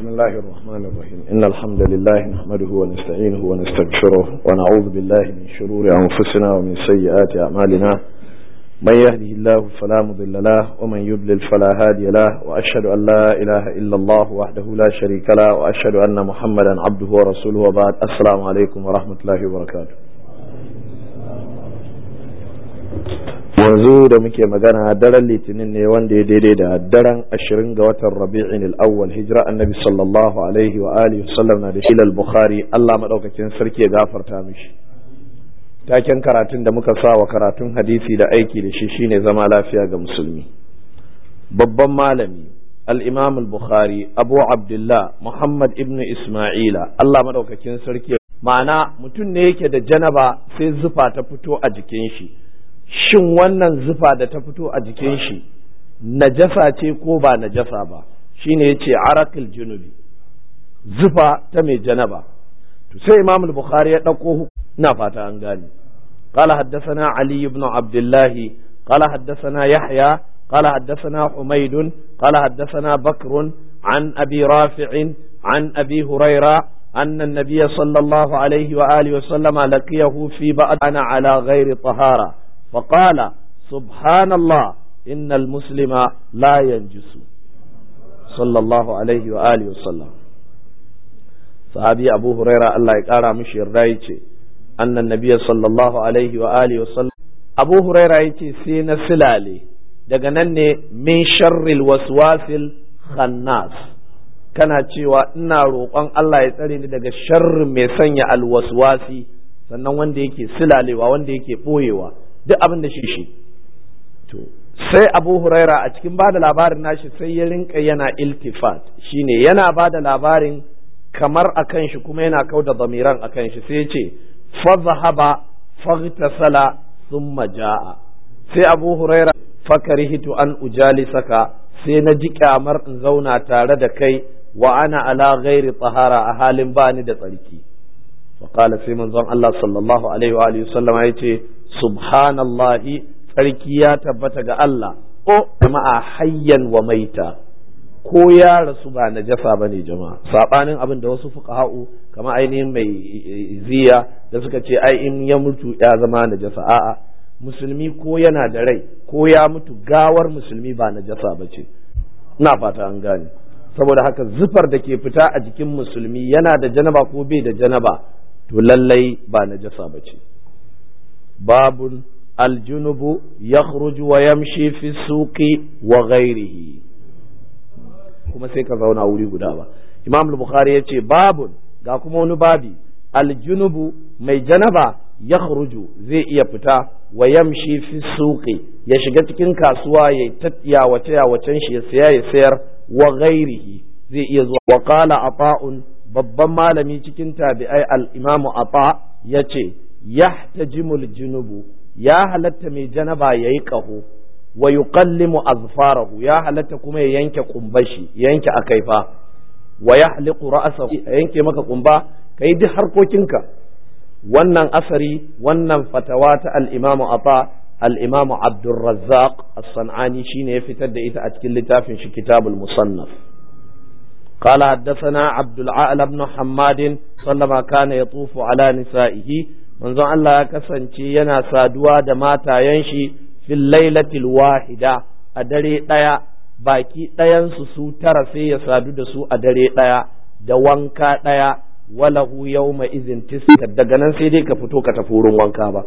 بسم الله الرحمن الرحيم إن الحمد لله نحمده ونستعينه ونستغفره ونعوذ بالله من شرور أنفسنا ومن سيئات أعمالنا من يهده الله فلا مضل له ومن يضلل فلا هادي له وأشهد أن لا إله إلا الله وحده لا شريك له وأشهد أن محمدا عبده ورسوله وبعد السلام عليكم ورحمة الله وبركاته yanzu da muke magana daren litinin ne wanda ya daidai da daren ashirin ga watan rabi'in al'awwal hijira annabi sallallahu alaihi wa alihi wasallam na da shilal bukhari allah maɗaukakin sarki ya gafarta mishi taken karatun da muka sa wa karatun hadisi da aiki da shi shine zama lafiya ga musulmi babban malami al-imam al-bukhari abu abdullah muhammad ibn isma'ila allah maɗaukakin sarki ma'ana mutum ne yake da janaba sai zufa ta fito a jikin shi shin wannan zufa da ta fito a jikin shi najasa ce ko ba najasa ba shine yace arakil junubi zufa ta mai janaba to sai imam al-bukhari ya dauko ina fata an gane قال حدثنا علي بن عبد الله قال حدثنا يحيى قال حدثنا حميد قال حدثنا بكر عن أبي رافع عن أبي هريرة أن النبي صلى الله عليه وآله وسلم لقيه في بعد أنا على غير طهارة فقال سبحان الله إن المسلم لا ينجس صلى الله عليه وآله وسلم صحابي أبو هريرة الله يقارى مشي الرايتي أن النبي صلى الله عليه وآله وسلم أبو هريرة يتي سين سلالي daga nan ne min sharril waswasil khannas kana cewa ina roƙon Allah ya tsare ni daga sharrin mai sanya alwaswasi sannan wanda yake silalewa wanda yake ɓoyewa duk abin da shi shi to sai abu huraira a cikin bada labarin nashi sai ya rinka yana iltifat shine yana bada labarin kamar akan shi kuma yana kauda zamiran akan shi sai ya ce fazahaba faghtasala thumma jaa sai abu huraira fakarihitu an ujalisaka sai na ji kyamar in zauna tare da kai wa ana ala ghairi tsahara a halin bani da tsarki فقال في منظم الله صلى الله عليه وآله وسلم يتي سبحان الله tsarki ya tabbata ga Allah o jama'a hayyan wa maita ko ya rasu ba najasa bane jama'a sabanin abin da wasu fuqaha'u kama ainihin mai ziya da suka ce ai in ya mutu ya zama najasa a'a musulmi ko yana da rai ko ya mutu gawar musulmi ba najasa bace ina fata an gane saboda haka zufar da ke fita a jikin musulmi yana da janaba ko bai da janaba to lallai ba najasa ba ce babun aljunubu ya wa yamshi fi suqi wa ghairihi kuma sai ka zauna wuri guda ba imam bukhari ya ce babun ga kuma wani babi aljunubu mai janaba ya zai iya fita wa yamshi fi suqi ya shiga cikin kasuwa ya tattiya wace ya wacen shi ya saya ya sayar wa ghairihi zai iya zuwa wa qala ata'un babban malami cikin tabi'ai al-imamu ata yace yahtajimul junubu ya halatta mai janaba yayi qaho wa yuqallimu azfarahu ya halatta kuma ya yanke kumbashi yanke akaifa wa yahliqu ra'sahu yanke maka kumba kai duk harkokinka wannan asari wannan fatawa ta al-imamu ata al-imamu abdurrazzaq as-sanani shine ya fitar da ita a cikin littafin shi kitabul musannaf قال حدثنا عبد العال بن حماد صلما كان يطوف على نسائه منذ الله كسنتي ينا سادوا da matayen في الليلة الواحدة a dare ɗaya baki ɗayansu su tara sai ya sadu da su a dare ɗaya da wanka ɗaya walahu yawma izin tiska daga nan sai dai ka fito ka tafi wurin wanka ba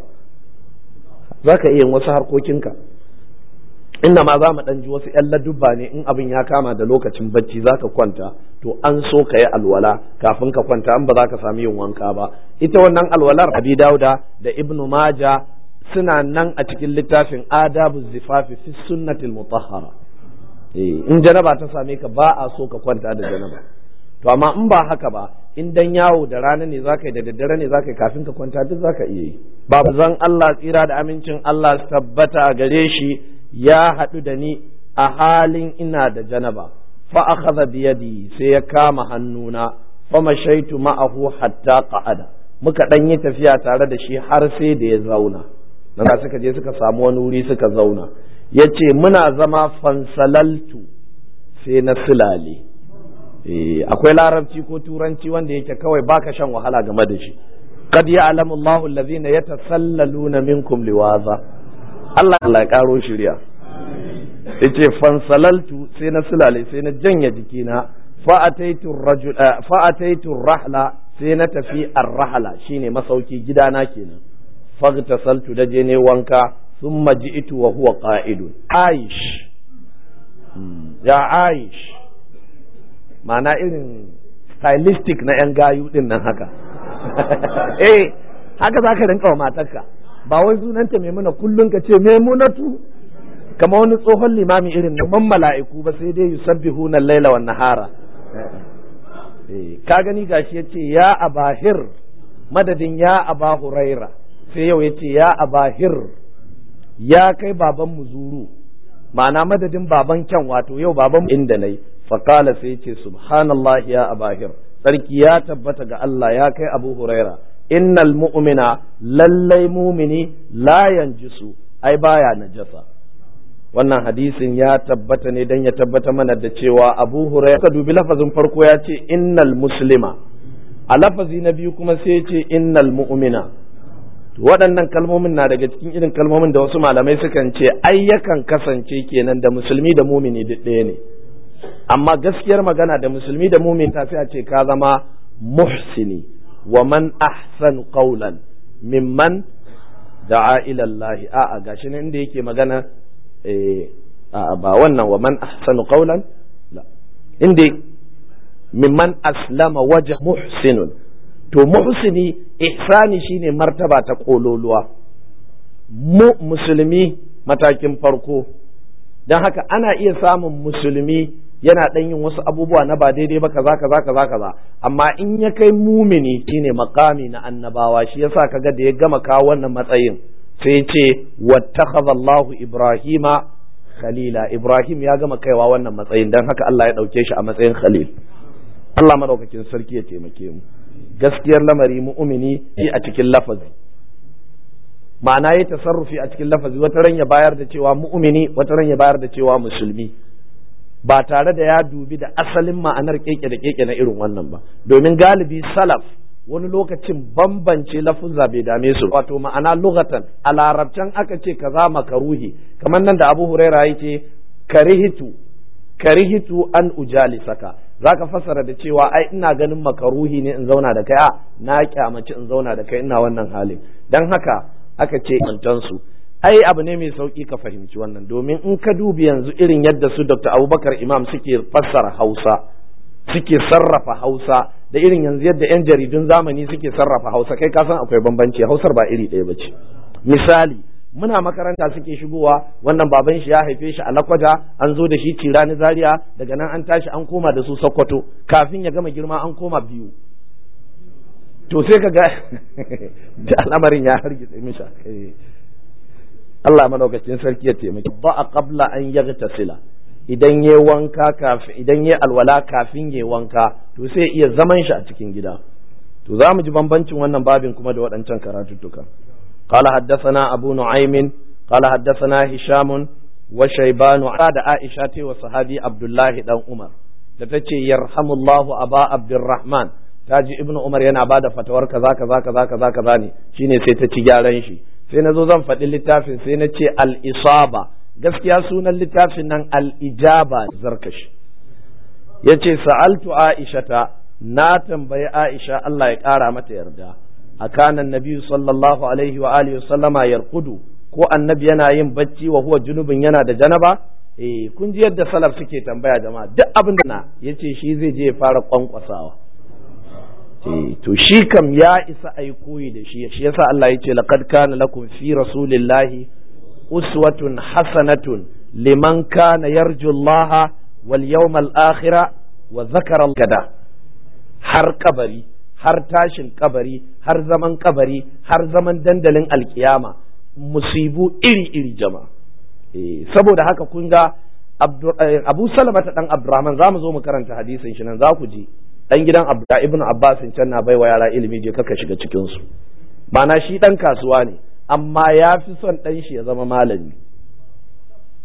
za ka iya wasu harkokinka inda ma za mu ɗan ji wasu ‘yan ladubba ne in abin ya kama da lokacin bacci za ka kwanta to an so ka yi alwala kafin ka kwanta an ba za ka sami yin wanka ba ita wannan alwalar abi dauda da ibnu maja suna nan a cikin littafin adabu zifafi fi sunnatil mutahhara in janaba ta same ka ba a so ka kwanta da janaba to amma in ba haka ba in dan yawo da rana ne zaka yi da daddare ne zaka yi kafin ka kwanta duk zaka iya yi babu zan Allah tsira da amincin Allah tabbata gare shi ya haɗu da ni a halin ina da janaba fa akhadha bi yadi sai ya kama hannuna fa mashaitu ma'ahu hatta qa'ada muka dan yi tafiya tare da shi har sai da ya zauna nan suka je suka samu wani wuri suka zauna yace muna zama fansalaltu sai na silale akwai larabci ko turanci wanda yake kawai baka shan wahala game da shi qad ya'lamu Allahu allazina yatasallaluna minkum liwaza Allah Allah ya karo shirya yace fansalaltu sai na sulale sai na janya jikina fa ataitu rajul fa ataitu rahla sai na tafi ar-rahla shine masauki gidana kenan fagtasaltu da je ne wanka thumma ji'tu wa huwa qa'idun aish ya aish ma'ana irin stylistic na yan gayu din nan haka eh haka zaka rinka wa matarka ba wai sunanta maimuna kullum ka ce maimunatu kama wani tsohon limami irin na man mala'iku ba sai dai yusabbihuna laila wan nahara ka gani gashi yace ya abahir madadin ya aba huraira sai yau yace ya abahir ya kai baban muzuru ma'ana madadin baban kyan wato yau baban inda nayi faqala sai yace subhanallah ya abahir sarki ya tabbata ga Allah ya kai abu huraira innal mu'mina lallai mumini la yanjisu ai baya najasa wannan hadisin ya tabbata ne dan ya tabbata mana da cewa abu huraira ka dubi lafazin farko ya ce innal muslima a lafazi na biyu kuma sai ya ce innal mu'mina waɗannan kalmomin na daga cikin irin kalmomin da wasu malamai sukan ce ai yakan kasance kenan da musulmi da mumini duk ɗaya ne amma gaskiyar magana da musulmi da mumini ta sai a ce ka zama muhsini wa man ahsan qawlan mimman da'a ila Allah a'a gashi ne inda yake magana eh ba wannan wa man ahsanu qawlan la inda mimman aslama wajh muhsinun to muhsini ihsani shine martaba ta kololuwa mu musulmi matakin farko don haka ana iya samun musulmi yana ɗan yin wasu abubuwa na ba daidai ba kaza kaza kaza kaza amma in ya kai mumini shine makami na annabawa shi yasa kaga da ya gama kawo wannan matsayin sai ya ce wattakhadha Allahu Ibrahima khalila Ibrahim ya gama kaiwa wannan matsayin dan haka Allah ya dauke shi a matsayin khalil Allah madaukakin sarki ya taimake mu gaskiyar lamari mu'mini a cikin lafazi ma'ana ya tasarrufi a cikin lafazi wata ran ya bayar da cewa mu'mini wata ran ya bayar da cewa musulmi ba tare da ya dubi da asalin ma'anar keke da keke na irin wannan ba domin galibi salaf wani lokacin bambance lafuzza bai dame su wato ma'ana lugatan a larabcan aka ce kaza makaruhi kamar nan da abu huraira yake karihitu karihitu an ujali saka zaka fassara da cewa ai ina ganin makaruhi ne in zauna da kai a na kyamaci in zauna da kai ina wannan halin dan haka aka ce su ai abu ne mai sauki ka fahimci wannan domin in ka dubi yanzu irin yadda su Dr. Abubakar Imam suke fassara Hausa suke sarrafa Hausa da irin yanzu yadda 'yan jaridun zamani suke sarrafa Hausa kai ka san akwai bambanci Hausar ba iri ɗaya bace misali muna makaranta suke shigowa wannan baban shi ya haife shi a Lakwaja an zo da shi Cirani Zaria daga nan an tashi an koma da su Sokoto kafin ya gama girma an koma biyu to sai ka ga al'amarin ya hargitse misha Allah madaukakin sarki ya taimaki ba a qabla an yaghtasila idan ya wanka kafin idan ya alwala kafin ya wanka to sai iya zaman shi a cikin gida to za mu ji bambancin wannan babin kuma da waɗancan karatuttuka قال حدثنا أبو نعيم قال حدثنا هشام وشيبان da Aisha wa sahabi Abdullahi dan Umar da tace yarhamullahu aba Abdurrahman taji Ibnu Umar yana bada fatawar kaza kaza kaza kaza kaza ne shine sai ta ci gyaran shi sai na zo zan faɗi littafin sai na ce al-isaba gaskiya sunan littafin nan al-ijaba zarkashi ya ce sa'altu aishata na tambayi aisha Allah ya ƙara mata yarda a kanan nabi sallallahu alaihi wa alihi sallama yarkudu ko annabi yana yin bacci wa huwa junubin yana da janaba eh kun ji yadda salaf suke tambaya jama'a duk abin da na yace shi zai je ya fara kwankwasawa to shi kam ya isa a yi koyi da shi shi yasa Allah ya ce laqad kana lakum fi rasulillahi uswatun hasanatun liman kana yarju Allah wal yawmal akhira wa zakara gada har kabari har tashin kabari har zaman kabari har zaman dandalin alkiyama musibu iri iri jama'a saboda haka kun ga Abu Salama ta dan Abdurrahman za mu zo mu karanta hadisin shi nan za ku ji dan gidan Abdullah ibn Abbas can na baiwa yara ilimi je kaka shiga cikin su mana shi dan kasuwa ne amma ya fi son dan shi ya zama malami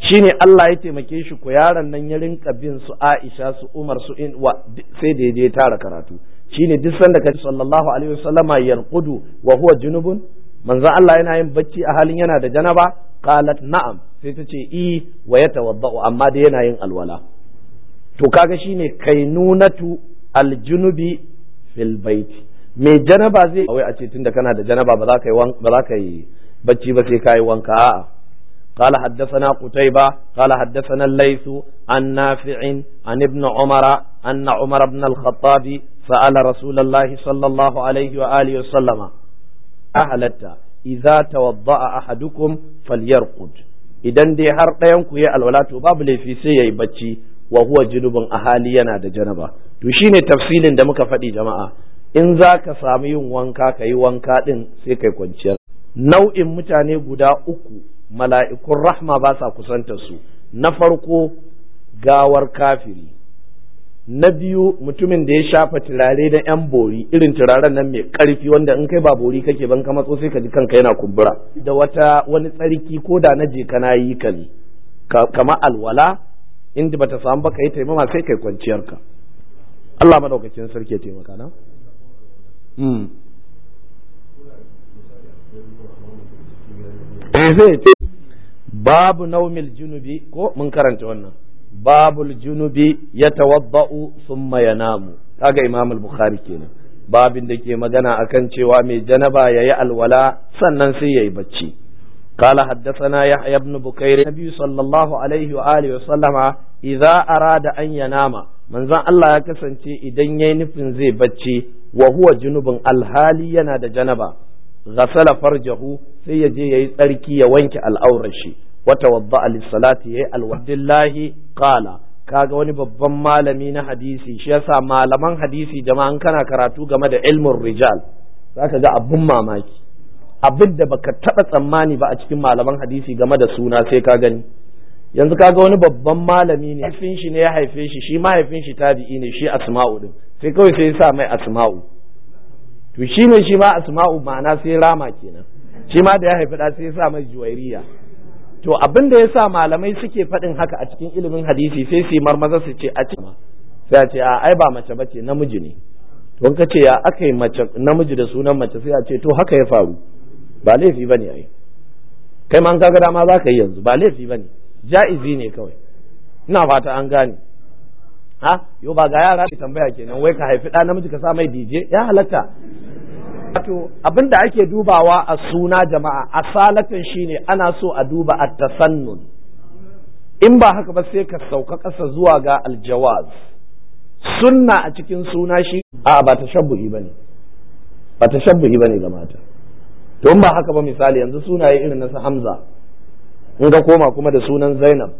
shine Allah ya taimake shi ko yaron nan ya rinka bin su Aisha su Umar su in wa sai da je tara karatu shine duk sanda ka sallallahu alaihi wasallama yarqudu wa huwa junubun manzo Allah yana yin bacci a halin yana da janaba qalat na'am sai ta ce i wa yatawaddau amma da yana yin alwala to kaga shine kainunatu aljunubi fil baiti mai janaba zai wai a ce tunda kana da janaba ba za ka yi ba za ka yi bacci ba sai ka yi wanka a'a قال حدثنا قتيبة قال حدثنا الليث عن نافع عن ابن عمر أن عمر بن الخطاب سأل رسول الله صلى الله عليه وآله وسلم أهلت إذا توضأ أحدكم فليرقد idan dai har ɗayan ku ya alwala to babu laifi sai yayi bacci wa huwa junubun ahali yana da janaba to shine tafsilin da muka faɗi jama'a in za ka samu yin wanka ka yi wanka ɗin sai kai kwanciyar nau'in mutane guda uku mala'ikun rahma ba sa kusanta su na farko gawar kafiri na biyu mutumin da ya shafa turare da yan bori irin turaren nan mai karfi wanda in kai ba bori kake ban ka matso sai ka ji kanka yana kumbura da wata wani tsarki ko da na je kana yi ka ne kama alwala inda bata samu ba ka yi taimama sai kai kwanciyarka Allah madaukakin sarki ya taimaka na zai ce babu naumil junubi ko mun karanta wannan babul junubi ya tawabba'u summa yanamu kaga imam al-bukhari kenan babin da ke magana akan cewa mai janaba yayi alwala sannan sai yayi bacci قال حدثنا يحيى بن بكير النبي صلى الله عليه وآله وسلم إذا أراد أن ينام من ذا الله يكسنتي إذن ينفن زي بچي وهو جنوب الحالي ينادى جنبا غسل فرجه سيجي يتركي يوينك الأورشي وتوضأ للصلاة الوحد الله قال kaga wani babban malami na hadisi shi yasa malaman hadisi jama'an kana karatu game da ilmin rijal zaka ga abun mamaki abin da baka taɓa tsammani ba a cikin malaman hadisi game da suna sai ka gani yanzu kaga wani babban malami ne haifin shi ne ya haife shi shi mahaifin shi tabi'i ne shi asma'u din sai kawai sai ya sa mai asma'u to shi ne shi ma asma'u ma'ana sai rama kenan shi ma da ya haifi da sai ya sa mai juwairiya to abin da ya sa malamai suke faɗin haka a cikin ilimin hadisi sai su yi marmaza su ce a ce sai a ce a ai ba mace bace namiji ne to ka ce ya aka yi mace namiji da sunan mace sai a ce to haka ya faru ba laifi bane ai kai ma an kaga dama za ka yi yanzu ba laifi bane ja'izi ne kawai ina fata an gane ha yo ba ga yara ke tambaya kenan wai ka haifi ɗa namiji ka sa mai DJ ya halatta wato abin da ake dubawa a suna jama'a asalatan shine ana so a duba at-tasannun in ba haka ba sai ka sauka ƙasa zuwa ga aljawaz sunna a cikin suna shi a ba tashabbuhi bane ba tashabbuhi bane ga mata to in ba haka ba misali yanzu sunaye irin na su Hamza in ka koma kuma da sunan Zainab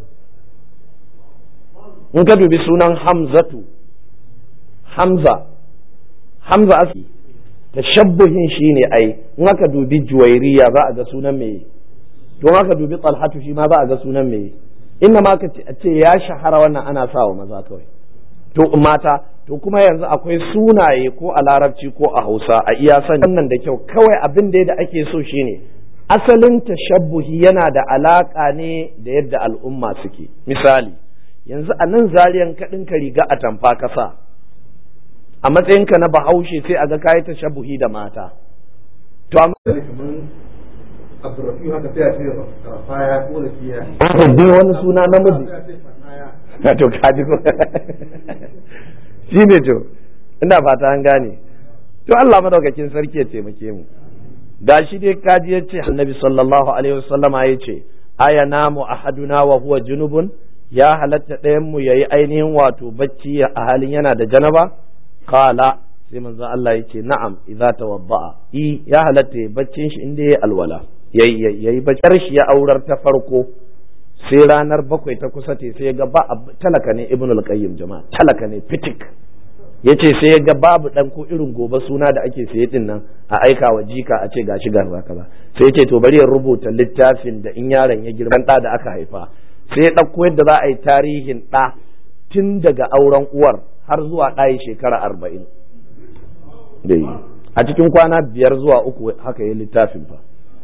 in ka dubi sunan Hamzatu Hamza Hamza asli tashabbuhin shine ai in aka dubi Juwairiya za a ga sunan me to in aka dubi Talhatu shi ma za a ga sunan me inna ma ka ce ya shahara wannan ana sawa maza kawai to mata to kuma yanzu akwai sunaye ko a larabci ko a hausa a iya san wannan da kyau kawai abin da da ake so shine asalin tashabbuhi yana da alaka ne da yadda al'umma suke misali yanzu a nan zariyan kaɗin ka riga a tamfa kasa a matsayinka na bahaushe sai a ga kayi tashabbuhi da mata to amma Abdurrafi haka sai a ce rafaya ko da fiya. wani suna namiji to kaji ko shi ne to ina fata an gane to Allah madaukakin sarki ya taimake mu da shi dai kaji ya ce annabi sallallahu alaihi wasallama ya ce aya namu ahaduna wa huwa junubun ya halatta ɗayan mu yayi ainihin wato bacci a halin yana da janaba qala sai manzon Allah ya ce na'am idza tawadda'a i ya halatta ya baccin shi inda yayi alwala yayi yayi baccin shi ya aurar ta farko sai ranar bakwai ta kusa te sai ga ba talaka ne ibnul qayyim jama'a talaka ne fitik yace sai ya ga babu dan ko irin gobe suna da ake saye din nan a aika wa jika a ce gashi ga kaza sai yace to bari ya rubuta littafin da in yaron ya girma da da aka haifa sai ya dauko yadda za a yi tarihin da tun daga auren uwar har zuwa ɗayi shekara arba'in a cikin kwana biyar zuwa uku haka yi littafin fa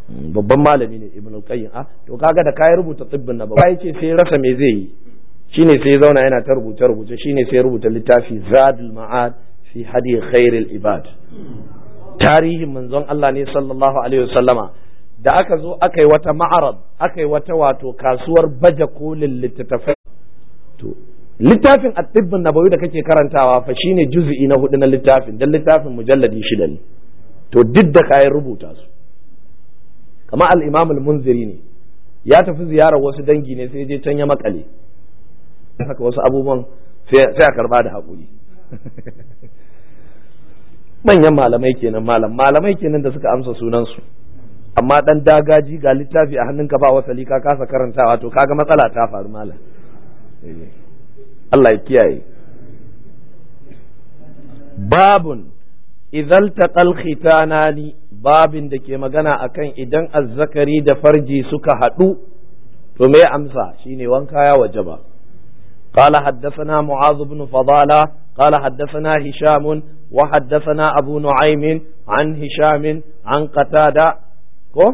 babban malami ne ibn al-qayyim ah to kaga da kai rubuta tibbin na ba ce sai rasa me zai yi shine sai zauna yana ta rubuce rubuce shine sai rubuta littafi zadul ma'ad fi hadi khairil ibad tarihin manzon Allah ne sallallahu alaihi wasallama da aka zo aka yi wata ma'arad aka yi wata wato kasuwar baje kolin littattafai to littafin at-tibbin nabawi da kake karantawa fa shine juz'i na hudu na littafin dan littafin mujalladi shida ne to duk da kayan rubuta su kama al-imam al-munziri ne ya tafi ziyarar wasu dangi ne sai je can ya makale haka wasu abubuwan sai a karba da haƙuri manyan malamai kenan malam malamai kenan da suka amsa sunansu amma dan dagaji ga littafi a hannunka ba wasali ka kasa karantawa to kaga matsala ta faru malam Allah ya kiyaye babun idan taqal khitanani babin da ke magana akan idan azzakari da farji suka haɗu to me amsa shine wanka ya wajaba قال حدثنا معاذ بن فضالة قال حدثنا هشام وحدثنا أبو نعيم عن هشام عن قتادة ko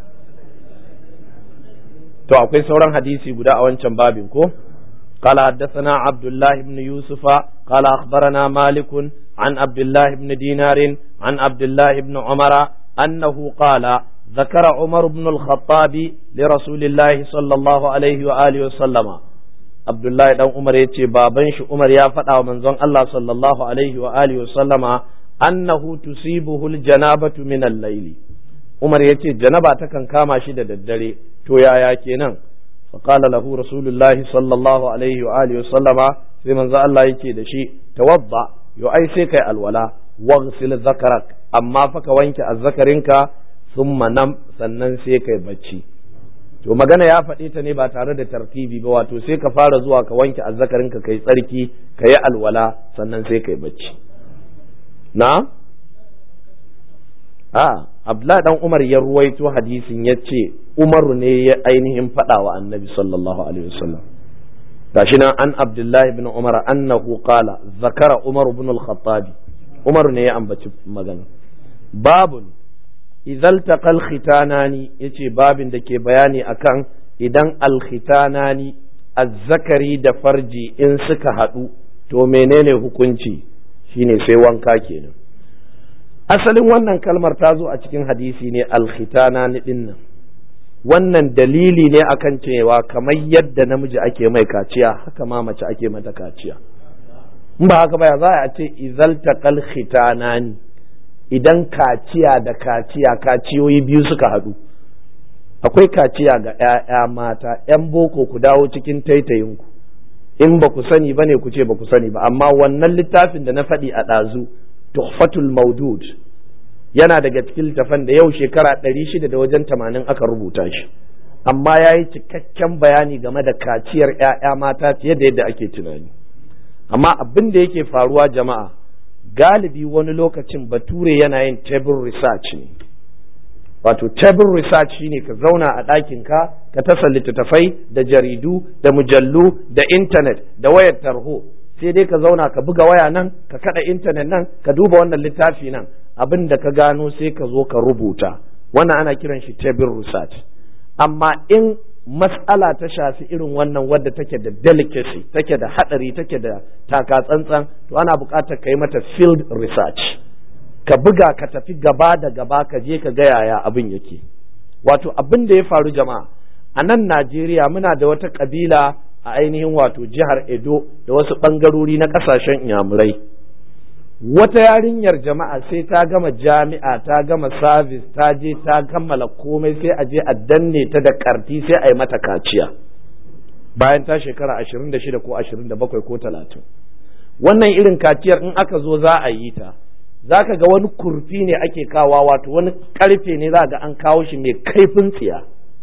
to akwai sauran hadisi guda a wancan babin ko قال حدثنا عبد الله بن يوسف قال أخبرنا مالك عن عبد الله بن دينار عن عبد الله بن عمر أنه قال ذكر عمر بن الخطاب لرسول الله صلى الله عليه وآله وسلم عبد الله بن عمر يتي بابن عمر يا فدا ومنزون الله صلى الله عليه وآله وسلم أنه تصيبه الجنابة من الليل عمر يتي جنابة تكن كاما شدة الدري تو يا يا كينان فقال له رسول الله صلى الله عليه وآله وسلم في من الله يتي دشي توضأ yo ai sai kai alwala waghsil zakarak amma fa ka wanke azzakarinka thumma nam sannan sai kai bacci to magana ya faɗi ta ne ba tare da tartibi ba wato sai ka fara zuwa ka wanke azzakarinka kai tsarki ka yi alwala sannan sai kai bacci na a abdullahi dan umar ya ruwaito hadisin ya ce umaru ne ya ainihin faɗa wa annabi sallallahu alaihi wasallam gashi nan an abdullahi bin umar annahu qala zakara umar bin al-khattab umar ne ya ambaci magana babun idan taqal khitanani yace babin da ke bayani akan idan al-khitanani azzakari da farji in suka haɗu to menene hukunci shine sai wanka kenan asalin wannan kalmar ta zo a cikin hadisi ne al-khitanani dinnan wannan dalili ne akan cewa kamar yadda namiji ake mai kaciya haka ma mace ake mata kaciya in ba haka baya za a ce izal taqal khitanani idan kaciya da kaciya kaciyoyi biyu suka haɗu akwai kaciya ga 'ya'ya mata 'yan boko ku dawo cikin taitayinku in ba ku sani ba ne ku ce ba ku sani ba amma wannan littafin da na faɗi a ɗazu tuhfatul maudud yana daga cikin littafan da yau shekara ɗari shida da wajen tamanin aka rubuta shi amma ya yi cikakken bayani game da kaciyar 'ya'ya mata fiye da yadda ake tunani amma abin da yake faruwa jama'a galibi wani lokacin bature yana yin table research ne wato table research shine ka zauna a ɗakinka ka tasa littattafai da jaridu da mujallu da intanet da wayar tarho sai dai ka zauna ka buga waya nan ka kada intanet nan ka duba wannan littafi nan abin da ka gano sai ka zo ka rubuta wannan ana kiran shi table research amma in mas'ala ta shafi irin wannan wadda take da delicacy take da hadari take da taka tsantsan to ana buƙatar ka yi mata field research ka buga ka tafi gaba da gaba ka je ka ga yaya abin yake wato abin da ya faru jama'a a nan Najeriya muna da wata kabila a ainihin wato jihar Edo da wasu ɓangarori na ƙasashen inyamurai wata yarinyar jama'a sai ta gama jami'a ta gama sabis ta je ta kammala komai sai a je a danne ta da karti sai a yi mata kaciya bayan ta shekara ashirin da shida ko ashirin da bakwai ko talatin wannan irin kaciyar in aka zo za a yi ta za ka ga wani kurfi ne ake kawa wato wani karfe ne za ga an kawo shi mai kaifin tsiya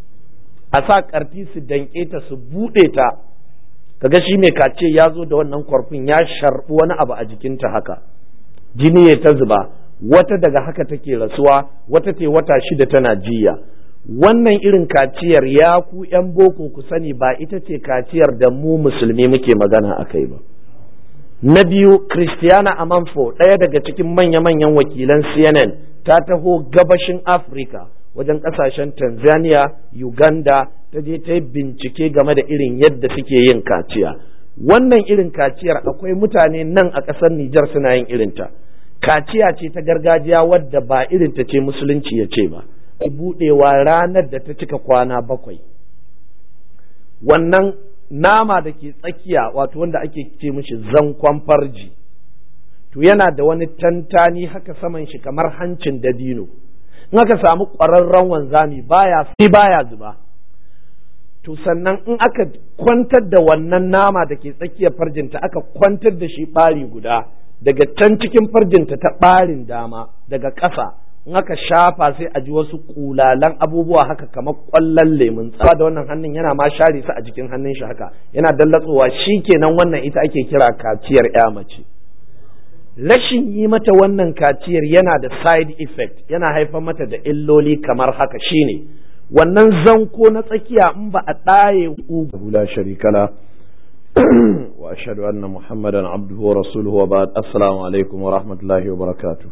a sa karti su danke ta su buɗe ta kaga shi mai kace ya zo da wannan kwarfin ya sharbi wani abu a jikinta haka jini ya ta zuba wata daga haka take rasuwa wata ce wata shida tana jiya wannan irin kaciyar ya ku yan boko ku sani ba ita ce kaciyar da mu musulmi muke magana a kai ba na biyu christiana amanfo ɗaya daga cikin manya-manyan wakilan cnn ta taho gabashin afirka wajen ƙasashen tanzania uganda ta je ta yi bincike game da irin yadda suke yin kaciya wannan irin kaciyar akwai mutane nan a ƙasar nijar suna yin irinta kaciya ce ta gargajiya wadda ba irinta ce musulunci ya ce ba buɗewa ranar da ta cika kwana bakwai wannan nama da ke tsakiya wato wanda ake ce mishi zankon farji to yana da wani tantani haka saman shi kamar hancin dabino in aka samu ƙwararren wanzami baya sai baya zuba to sannan in aka kwantar da wannan nama da ke tsakiyar farjinta aka kwantar da shi ɓari guda daga can cikin farjinta ta ɓarin dama daga ƙasa in aka shafa sai a ji wasu kulalan abubuwa haka kamar ƙwallon lemun tsawa da wannan hannun yana ma share su a jikin hannun shi haka yana dallatsowa shi kenan wannan ita ake kira kaciyar ya mace rashin yi mata wannan kaciyar yana da side effect yana haifar mata da illoli kamar haka shine wannan zanko na tsakiya in ba a ɗaye ugu la sharikala wa ashhadu anna muhammadan abduhu wa rasuluhu wa ba'd assalamu alaikum wa rahmatullahi wa barakatuh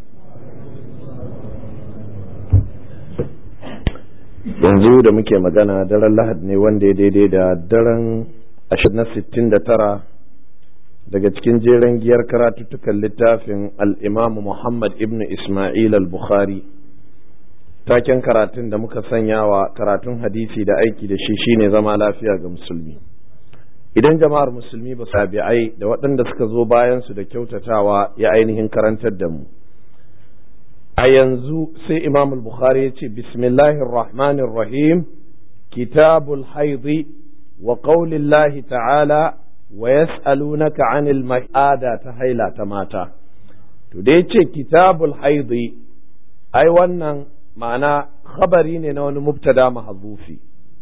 yanzu da muke magana daren lahad ne wanda ya daidai da daren na sittin da tara daga cikin jeren giyar karatuttukan littafin al'imamu muhammad ibn ismail al-bukhari taken karatun da muka sanya wa karatun hadisi da aiki da shi shine zama lafiya ga musulmi idan jama'ar musulmi ba sabi'ai da waɗanda suka zo bayansu da kyautatawa ya ainihin karantar da mu a yanzu sai imam al-bukhari ya ce bismillahir rahmanir rahim kitabul haidi wa qaulillahi ta'ala wa yas'alunaka 'anil ma'ada ta haila ta mata to da yace kitabul haidi ai wannan ma'ana khabari ne na wani mubtada mahzufi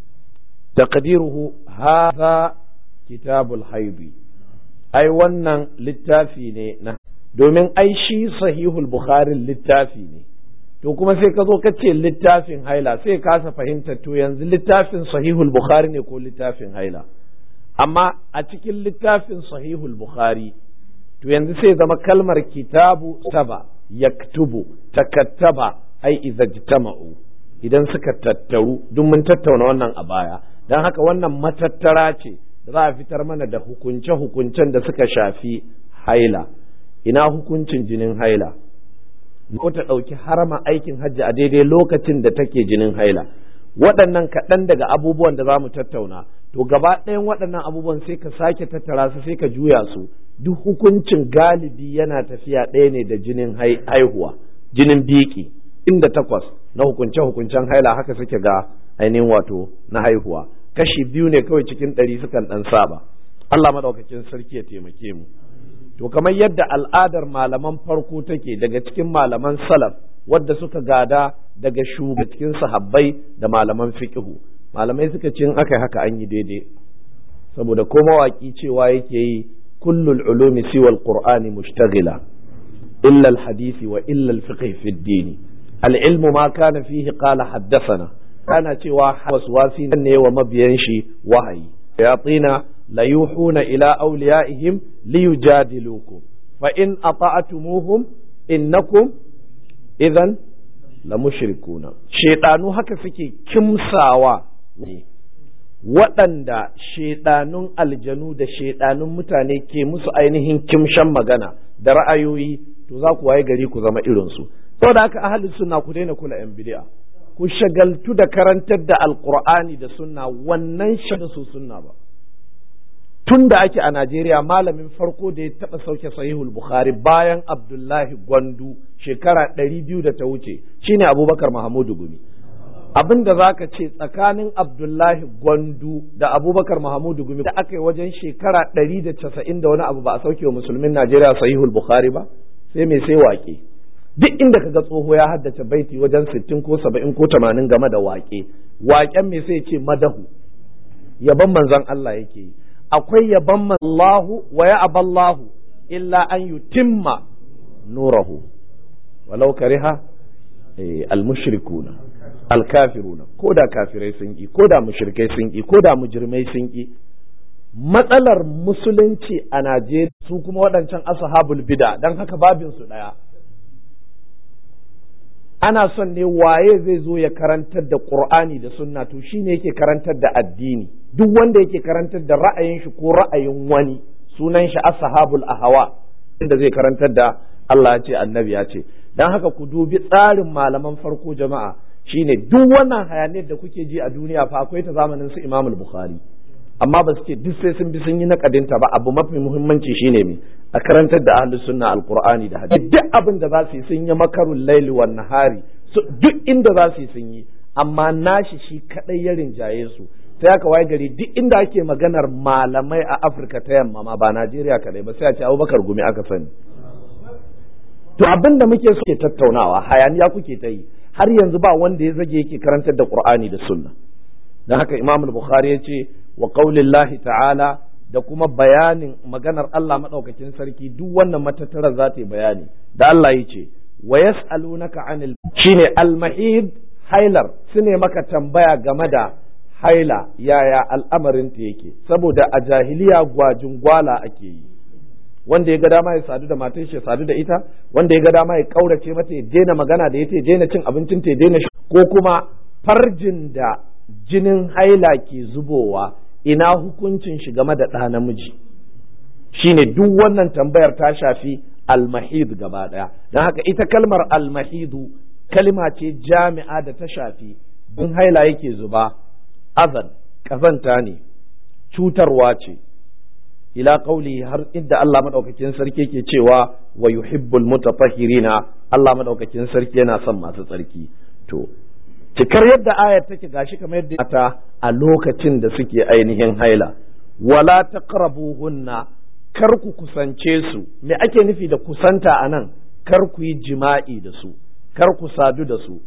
taqdiruhu hadha kitabul haidi ai wannan littafi ne na domin ai shi sahihul bukhari littafi ne to kuma sai ka zo ka ce littafin haila sai kasa fahimta to yanzu littafin sahihul bukhari ne ko littafin haila amma a cikin littafin sahihul bukhari to yanzu sai zama kalmar kitabu taba yaktubu takattaba ai izajtama'u idan suka tattaru duk mun tattauna wannan a baya don haka wannan matattara ce da za a fitar mana da hukunce-hukuncen da suka shafi haila ina hukuncin jinin haila ko ta ɗauki harama aikin hajji a daidai lokacin da take jinin haila waɗannan kaɗan daga abubuwan da za mu tattauna to gaba ɗayan waɗannan abubuwan sai ka sake tattara su sai ka juya su duk hukuncin galibi yana tafiya ɗaya ne da jinin haihuwa jinin biki inda takwas na hukunce-hukuncen haila haka suke ga ainihin wato na haihuwa kashi biyu ne kawai cikin ɗari sukan ɗan saba Allah maɗaukakin sarki ya taimake mu to kamar yadda al'adar malaman farko take daga cikin malaman salaf wadda suka gada daga shuga cikin sahabbai da malaman fiqhu malamai suka ce in aka haka an yi daidai saboda ko mawaki cewa yake yi kullul ulumi siwa alqur'ani mushtaghila illa alhadisi wa illa alfiqh fi ad-din al-ilmu ma kana fihi qala haddathana kana cewa waswasi ne wa mabiyan shi wahayi yatina la yuhuna ila awliyaihim liyujadilukum fa in ata'tumuhum innakum idan la mushrikuna shedanu haka suke kimsawa ne waɗanda shedanun aljanu da shedanun mutane ke musu ainihin kimshan magana da ra'ayoyi to za ku waye gari ku zama irinsu saboda haka ahli sunna ku daina kula yan bid'a ku shagaltu da karantar da alqur'ani da sunna wannan shi da su sunna ba tun da ake a Najeriya malamin farko da ya taɓa sauke sahihul Bukhari bayan Abdullahi Gwandu shekara ɗari biyu da ta wuce shine Abubakar Mahamudu Gumi. Abin da za ka ce tsakanin Abdullahi Gwandu da Abubakar Mahamudu Gumi da aka yi wajen shekara ɗari da casa'in da wani abu ba a sauke wa musulmin Najeriya sahihul Bukhari ba sai mai sai waƙe. Duk inda ka ga tsoho ya haddace baiti wajen sittin ko saba'in ko tamanin game da waƙe. Waƙen mai sai ce madahu. Yaban manzon Allah yake yi. akwai yaban Allahu wa ya aballahu illa an yutimma nurahu walau kariha al-mushrikuna al-kafiruna ko da kafirai sun ki ko da mushrikai sun ki ko da mujrimai sun ki matsalar musulunci a Najeriya su kuma waɗancan ashabul bid'a dan haka babin su daya ana son ne waye zai zo ya karantar da qur'ani da sunna to shine yake karantar da addini duk wanda yake karantar da ra'ayin shi ko ra'ayin wani sunan shi ashabul ahawa inda zai karantar da Allah ya ce annabi ya ce dan haka ku dubi tsarin malaman farko jama'a shine duk wannan hayaniyar da kuke ji a duniya fa akwai ta zamanin su Imam Bukhari amma ba su ce duk sai sun bi sun yi nakadinta ba abu mafi muhimmanci shine me a karantar da ahlus sunna alqur'ani da hadisi duk abin da za su yi sun yi makarul laili wan nahari duk inda za su yi sun yi amma nashi shi kadai ya rinjaye su sai aka waye gari duk inda ake maganar malamai a Afirka ta yamma ma ba Najeriya kadai ba sai a ce Abubakar Gumi aka sani to abin da muke suke tattaunawa hayaniya kuke ta yi har yanzu ba wanda ya zage yake karantar da Qur'ani da Sunna dan haka Imam Bukhari ya ce wa qaulillahi ta'ala da kuma bayanin maganar Allah madaukakin sarki duk wannan matattara za ta yi bayani da Allah ya ce wa yas'alunaka anil shine al-mahid hailar sune maka tambaya game da haila yaya al'amarin ta yake saboda a jahiliya gwajin gwala ake yi wanda ya ga dama ya sadu da matan shi ya sadu da ita wanda ya ga dama ya kaurace mata ya daina magana da ita ya daina cin abincin ta ya daina ko kuma farjin da jinin haila ke zubowa ina hukuncin shi game da ɗa namiji shine duk wannan tambayar ta shafi almahid gaba ɗaya don haka ita kalmar almahidu kalma ce jami'a da ta shafi in haila yake zuba azan ƙazanta ne cutarwa ce ila qauli har inda Allah madaukakin sarki ke cewa wa yuhibbul mutatahhirina Allah madaukakin sarki yana son masu tsarki to cikar yadda ayar take gashi kamar yadda ta a lokacin da suke ainihin haila wala taqrabuhunna kar ku kusance su me ake nufi da kusanta anan kar ku yi jima'i da su kar ku sadu da su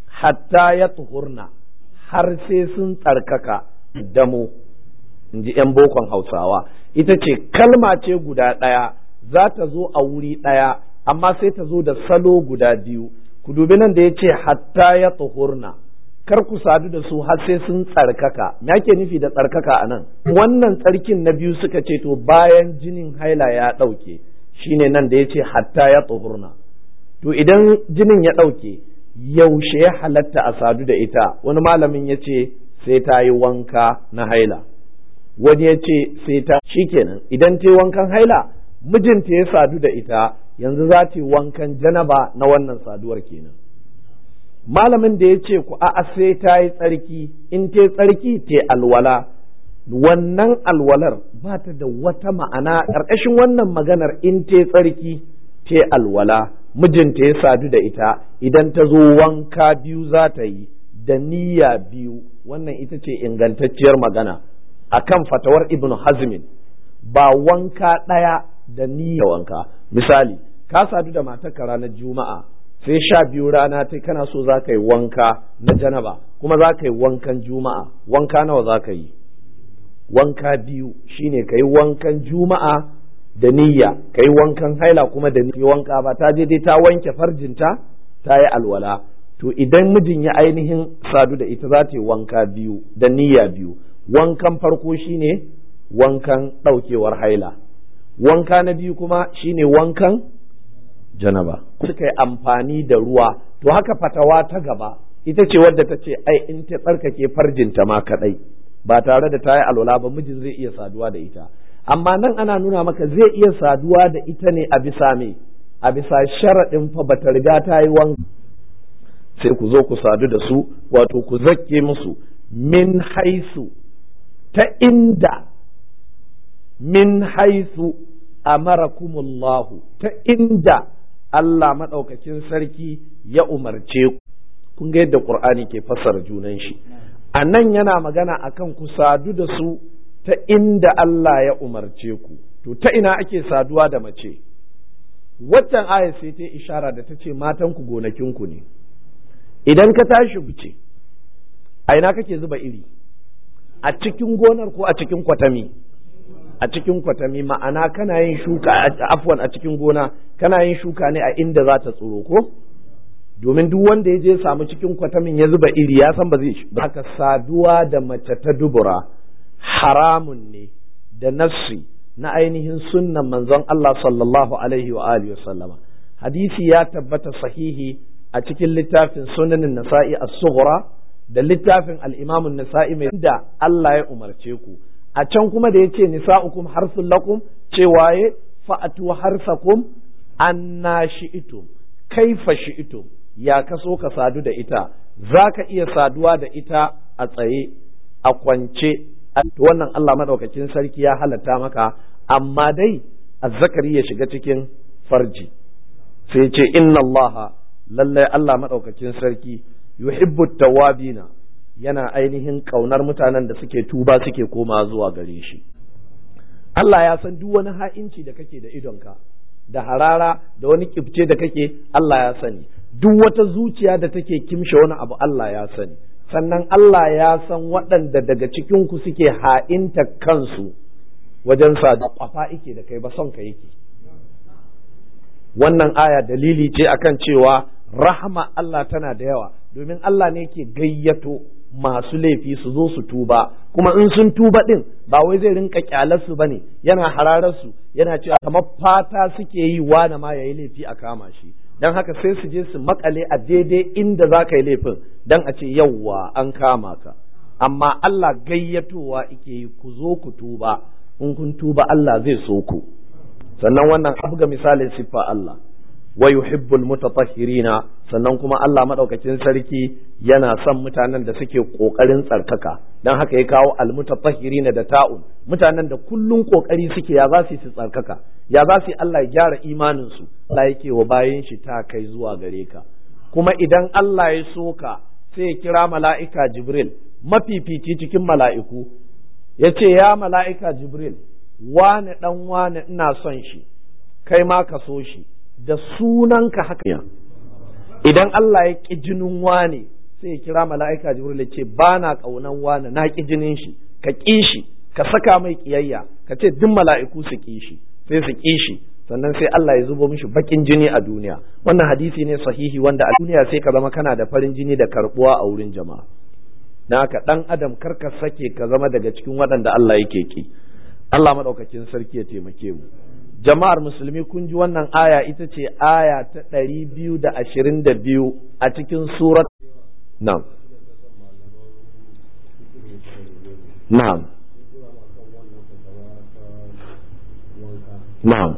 hatta ya tuhurna har sai sun tsarkaka damo in ji 'yan bokon hausawa ita ce kalma ce guda ɗaya za ta zo a wuri ɗaya amma sai ta zo da salo guda biyu ku dubi nan da ya ce hatta ya tuhurna kar ku sadu da su har sai sun tsarkaka me ake nufi da tsarkaka a nan wannan tsarkin na biyu suka ce to bayan jinin haila ya ɗauke shine nan da ya ce hatta ya tuhurna to idan jinin ya ɗauke yaushe ya halatta a sadu da ita wani malamin ya ce sai ta yi wanka na haila wani ya ce sai ta shikenan idan ta yi wankan haila mijinta ya sadu da ita yanzu za ta yi wankan janaba na wannan saduwar kenan malamin da ya ce ku a'a sai ta yi tsarki in ta yi tsarki ta alwala wannan alwalar ba ta da wata ma'ana ƙarƙashin wannan maganar in ta yi tsarki ta alwala mijinta ya sadu da ita idan ta zo wanka biyu za ta yi da niyya biyu wannan ita ce ingantacciyar magana akan fatawar ibnu hazmin ba wanka ɗaya da niyya wanka misali ka sadu da matarka ranar juma'a sai sha biyu rana ta kana so za ka yi wanka na janaba kuma za ka yi wankan juma'a wanka nawa za ka yi wanka biyu shine ka yi wankan juma'a da niyya ka yi wankan haila kuma da niyya wanka ba ta je dai ta wanke farjinta ta yi alwala to idan mijin ya ainihin sadu da ita za ta yi wanka biyu da niyya biyu wankan farko shine wankan ɗaukewar haila wanka na biyu kuma shine wankan janaba suka yi amfani da ruwa to haka fatawa ta gaba ita ce wadda ta ce ai in ta tsarkake farjinta ma kadai ba tare da ta yi alwala ba mijin zai iya saduwa da ita amma nan ana nuna maka zai iya saduwa da ita ne a bisa me a bisa sharaɗin fa bata riga ta yi wanka sai ku zo ku sadu da su wato ku zakke musu min haisu ta inda min haisu amarakumullahu ta inda Allah maɗaukakin sarki ya umarce ku kun ga yadda Qur'ani ke fassara junan shi a nan yana magana akan ku sadu da su ta inda Allah ya umarce ku to ta ina ake saduwa da mace waccan aya sai ta ishara da ta ce matan ku gonakin ku ne idan ka tashi buce a ina kake zuba iri a cikin gonar ko a cikin kwatami a cikin kwatami ma'ana kana yin shuka afwan a cikin gona kana yin shuka ne a inda za ta tsoro ko domin duk wanda ya je samu cikin kwatamin ya zuba iri ya san ba zai shi haka saduwa da mace ta dubura haramun ne da nassi na ainihin sunnan manzon Allah sallallahu alaihi wa alihi sallama hadisi ya tabbata sahihi a cikin littafin sunanin nasa'i as-sughra da littafin al-imam an-nasa'i mai da Allah ya umarce ku a can kuma da yace nisa'ukum harsul lakum cewa ya fa'atu harsakum anna shi'tum kaifa shi'tum ya kaso ka sadu da ita zaka iya saduwa da ita a tsaye a kwance wannan Allah madaukakin sarki ya halatta maka amma dai azzakari ya shiga cikin farji sai ce inna Allah lallai Allah madaukakin sarki yuhibbu tawabina yana ainihin kaunar mutanen da suke tuba suke koma zuwa gare shi Allah ya san duk wani ha'inci da kake da idonka da harara da wani kifce da kake Allah ya sani duk wata zuciya da take kimshe wani abu Allah ya sani sannan Allah ya san waɗanda daga cikinku suke ha'inta kansu wajen sa da kwafa ike da kai ba son ka yake wannan aya dalili ce akan cewa rahama Allah tana da yawa domin Allah ne ke gayyato masu laifi su zo su tuba kuma in sun tuba din ba wai zai rinka kyalarsu bane yana hararsu yana cewa kamar fata suke yi wani ma yayi laifi a kama shi dan haka sai su je su makale a daidai inda za ka yi laifin dan a ce yawwa an kama ka amma Allah gayyatowa ike yi ku zo ku tuba in kun tuba Allah zai so ku sannan wannan abu ga misalin siffa Allah wa yuhibbul mutatahhirina sannan kuma Allah madaukakin sarki yana son mutanen da suke kokarin tsarkaka dan haka ya kawo al mutatahhirina da ta'un mutanen da kullun kokari suke ya za su su tsarkaka ya za su Allah ya gyara imanin su Allah yake wa bayin shi ta kai zuwa gare ka kuma idan Allah ya so ka sai ya kira mala'ika Jibril mafifici cikin mala'iku ya ce ya mala'ika Jibril wane ɗan wane ina son shi kai ma ka so shi da sunanka haka idan Allah ya ƙi jinin wane sai ya kira mala'ika Jibril ya ce ba na ƙaunan wane na ƙi jinin shi ka ƙi shi ka saka mai ƙiyayya ka ce duk mala'iku su ƙi shi sai su ƙi shi sannan sai Allah ya zubo mishi bakin jini a duniya wannan hadisi ne sahihi wanda a duniya sai ka zama kana da farin jini da karbuwa a wurin jama'a na haka dan adam kar ka sake ka zama daga cikin waɗanda Allah yake ki Allah madaukakin sarki ya taimake mu jama'ar musulmi kun ji wannan aya ita ce aya ta ɗari biyu da ashirin da biyu a cikin surat na'am na'am na'am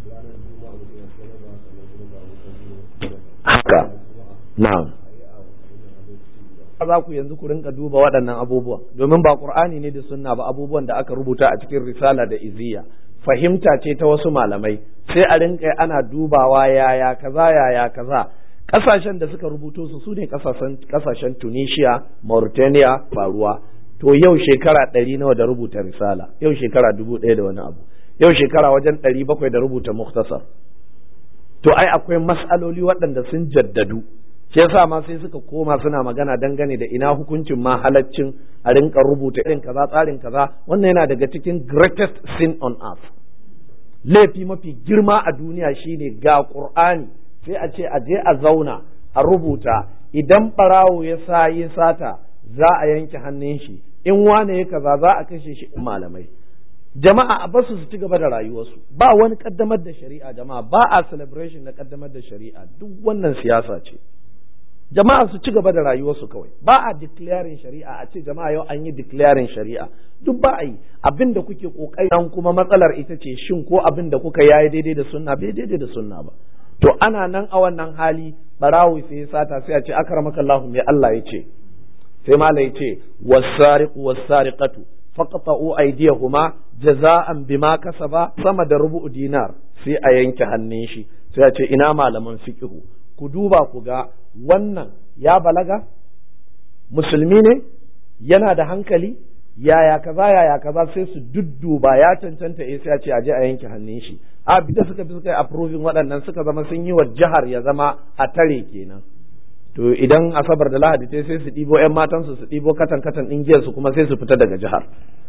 haka na'am za ku yanzu ku rinka duba waɗannan abubuwan domin ba ƙur'ani ne da sunna ba abubuwan da aka rubuta a cikin risala da iziya fahimta ce ta wasu malamai sai a rinka ana dubawa yaya kaza yaya kaza ƙasashen da suka rubuto su su ne ƙasashen tunisia mauritania faruwa to yau shekara ɗari nawa da rubuta risala yau shekara dubu ɗaya da wani abu yau shekara wajen ɗari bakwai da rubuta muktasar to ai akwai mas'aloli waɗanda sun jaddadu shi yasa ma sai suka koma suna magana dangane da ina hukuncin ma halaccin a rinka rubuta irin kaza tsarin kaza wannan yana daga cikin greatest sin on earth laifi mafi girma a duniya shine ga qur'ani sai a ce a je a zauna a rubuta idan barawo ya sa yi sata za a yanke hannun shi in wane ya kaza za a kashe shi malamai jama'a a basu su ci gaba da rayuwarsu ba wani kaddamar da shari'a jama'a ba a celebration na kaddamar da shari'a duk wannan siyasa ce jama'a su ci gaba da rayuwarsu kawai ba a declaring shari'a a ce jama'a yau an yi declaring shari'a duk ba a yi abin da kuke kokari dan kuma matsalar ita ce shin ko abin da kuka yayi daidai da sunna bai daidai da sunna ba to ana nan a wannan hali barawi sai ya sata sai a ce akramaka Allah me Allah ya ce sai mala ya ce was-sariqu was-sariqatu faqta'u aydiyahuma jaza'an bima kasaba sama da rubu'u dinar sai a yanke hannun shi sai a ce ina malaman fiqhu ku duba ku ga wannan ya balaga musulmi ne yana da hankali yaya kaza yaya kaza sai su dudduba ya cancanta eh sai a ce aje a yanke hannun shi a da suka fi suka yi approving waɗannan suka zama sun yi wa jihar ya zama a tare kenan to idan asabar da lahadi ta sai su ɗibo ƴan matansu su ɗibo katan katan ɗin giyar su kuma sai su fita daga jihar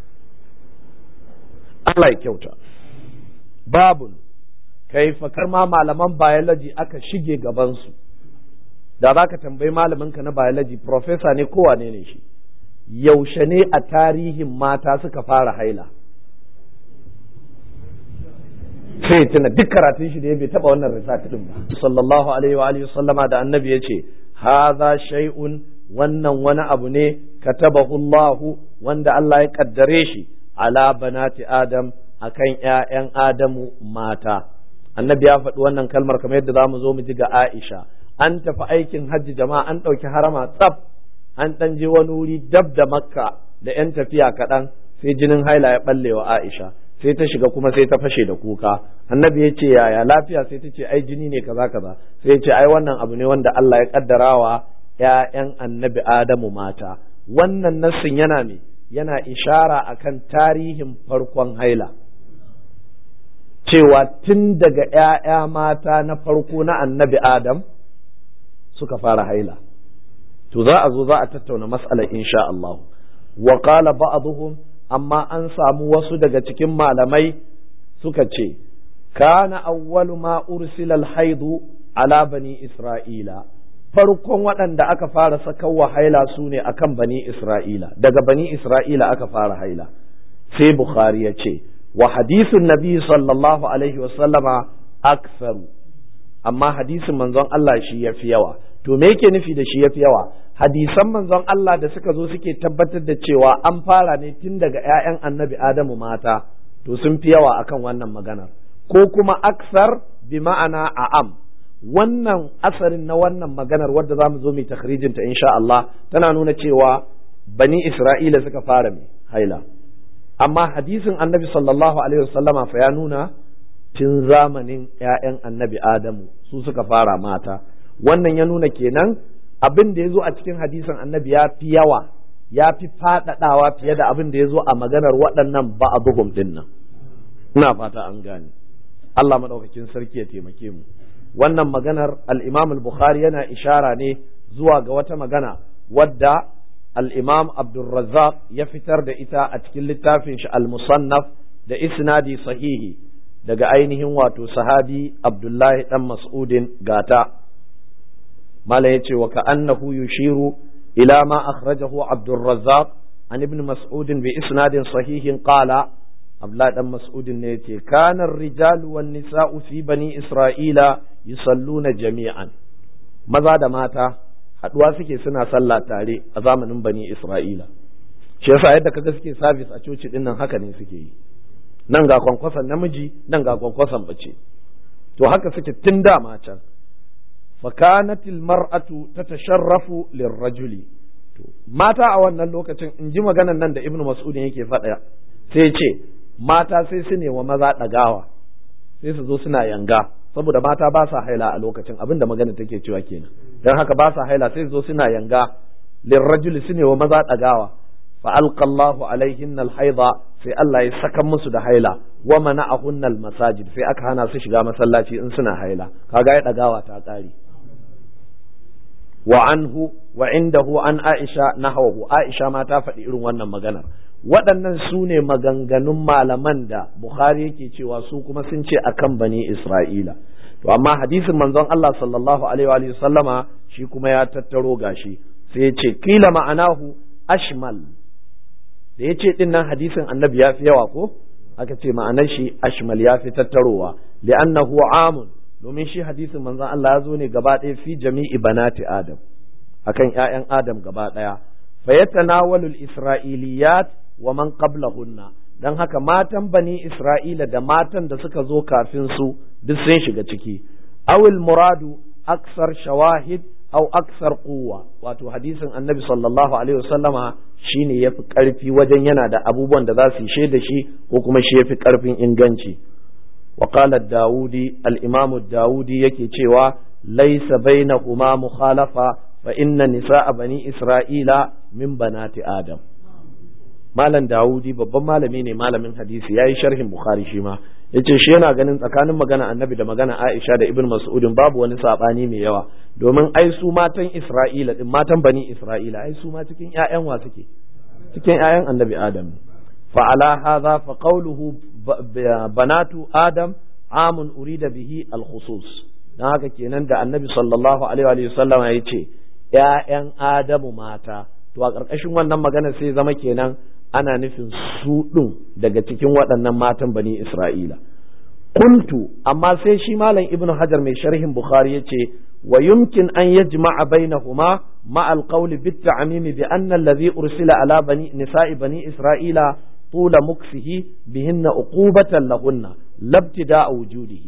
Allah ya kyauta babun kai fakar ma malaman biology aka shige gabansu da za ka tambayi malaminka na biology professor ne kowane ne shi yaushe ne a tarihin mata suka fara haila sai ya tuna duk karatun shi da ya bai taba wannan risati din ba sallallahu alaihi wa alihi sallama da annabi ya ce hadha shay'un wannan wani abu ne katabahu Allah wanda Allah ya kaddare shi ala banati adam akan ƴaƴan adamu mata annabi ya faɗi wannan kalmar kamar yadda zamu zo mu ji ga Aisha an tafi aikin hajji jama'a an ɗauki harama tsaf an ɗan je wani wuri dab da makka da ‘yan tafiya kaɗan sai jinin haila ya ɓalle wa Aisha sai ta shiga kuma sai ta fashe da kuka annabi ya ce yaya lafiya sai ta ce ai jini ne kaza kaza sai ya ce ai wannan abu ne wanda Allah ya kaddara wa ‘ya'yan annabi Adamu mata wannan nassin yana me yana ishara akan tarihin farkon haila cewa tun daga ‘ya'ya mata na farko na annabi Adam suka fara haila to za a zo za a tattauna mas'alar insha Allah wa qala ba'dhum amma an samu wasu daga cikin malamai suka ce kana awwalu ma ursila al-haidu ala bani isra'ila farkon waɗanda aka fara sakawa haila su ne akan bani isra'ila daga bani isra'ila aka fara haila sai bukhari ya ce wa hadisin nabi sallallahu alaihi wa sallama aktharu amma hadisin manzon Allah shi yafi yawa to me yake nufi da shi yafi yawa hadisan manzon Allah da suka zo suke tabbatar da cewa an fara ne tun daga ƴaƴan annabi Adamu mata to sun fi yawa akan wannan maganar ko kuma aksar bi ma'ana a'am wannan asarin na wannan maganar wadda za mu zo mai takhrijin ta insha Allah tana nuna cewa bani Isra'ila suka fara mai haila amma hadisin annabi sallallahu alaihi wasallama fa ya nuna tun zamanin ƴaƴan annabi Adamu su suka fara mata wannan ya nuna kenan abin da ya zo a cikin hadisin annabi ya fi yawa ya fi faɗaɗawa fiye da abin da ya zo a maganar waɗannan ba'aduhum ɗin nan ina fata an gane Allah maɗaukakin sarki ya taimake mu wannan maganar al-Imam al-Bukhari yana ishara ne zuwa ga wata magana wadda al-Imam Abdulrazzaq ya fitar da ita a cikin littafin shi al-Musannaf da isnadi sahihi daga ainihin wato sahabi Abdullahi dan Mas'udin gata mala yace wa ka'annahu yushiru ila ma akhrajahu Abdul Razzaq an ibn Mas'ud bi isnadin sahihin qala Abdullah dan Mas'ud ne yace kana ar-rijalu wan nisa'u fi bani Isra'ila yusalluna jami'an maza da mata haduwa suke suna sallah tare a zamanin bani Isra'ila shi yasa yadda kaga suke service a coci din nan haka ne suke yi nan ga kwankwason namiji nan ga kwankwason bace to haka suke tun da can فكانت المرأة تتشرف للرجل mata a wannan lokacin in ji maganan nan da ibnu mas'udin yake faɗa sai ce mata sai su ne wa maza ɗagawa sai su zo suna yanga saboda mata ba sa haila a lokacin abin da magana take cewa kenan don haka ba sa haila sai su zo suna yanga lirrajuli su ne wa maza ɗagawa fa alqallahu alaihinna alhaida sai Allah ya saka musu da haila wa mana'ahunna almasajid sai aka hana su shiga masallaci in suna haila kaga ya ɗagawa ta ƙare wa anhu wa indahu an Aisha nahwahu Aisha ma ta faɗi irin wannan maganar waɗannan su ne maganganun malaman da Bukhari yake cewa su kuma sun ce akan bani Isra'ila to amma hadisin manzon Allah sallallahu alaihi wa sallama shi kuma ya tattaro gashi sai ya ce kila ma'anahu ashmal da ya ce din nan hadisin annabi ya fi yawa ko aka ce ma'anar shi ashmal ya fi tattarowa li'annahu amun domin shi hadisin manzon Allah ya zo ne gaba ɗaya fi jami'i banati Adam akan ƴaƴan Adam gaba ɗaya fa yatanawalu al-isra'iliyat wa man qablahunna dan haka matan bani Isra'ila da matan da suka zo kafin su duk sun shiga ciki awil muradu aksar shawahid aw aksar quwwa wato hadisin annabi sallallahu alaihi wasallama shine yafi karfi wajen yana da abubuwan da za su yi da shi ko kuma shi yafi karfin inganci وقال الداودي الإمام الداودي يكي تشيوا ليس بينهما مخالفة فإن نساء بني إسرائيل من بنات آدم malam Dawudi babban malami ne malamin hadisi yayi sharhin Bukhari shi ma yace shi yana ganin tsakanin magana Annabi da magana Aisha da Ibn Mas'udin babu wani sabani mai yawa domin ai su matan Isra'ila din matan bani Isra'ila ai su ma cikin ƴaƴan wa suke cikin ƴaƴan Annabi Adam fa ala hadha fa qawluhu banatu Adam amun urida bihi al-khusus dan haka kenan da Annabi sallallahu alaihi wa sallam ya ce ƴaƴan Adamu mata to a ƙarƙashin wannan magana sai zama kenan ana nufin su ɗin daga cikin waɗannan matan bani Isra'ila. qultu amma sai shi malam ibnu hajar mai sharhin bukhari yace wa yumkin an yajma'a bainahuma ma al-qawl bit ta'mim bi anna alladhi ursila ala bani nisa'i bani isra'ila طول مكسه بهن عقوبة لهن لابتداء وجوده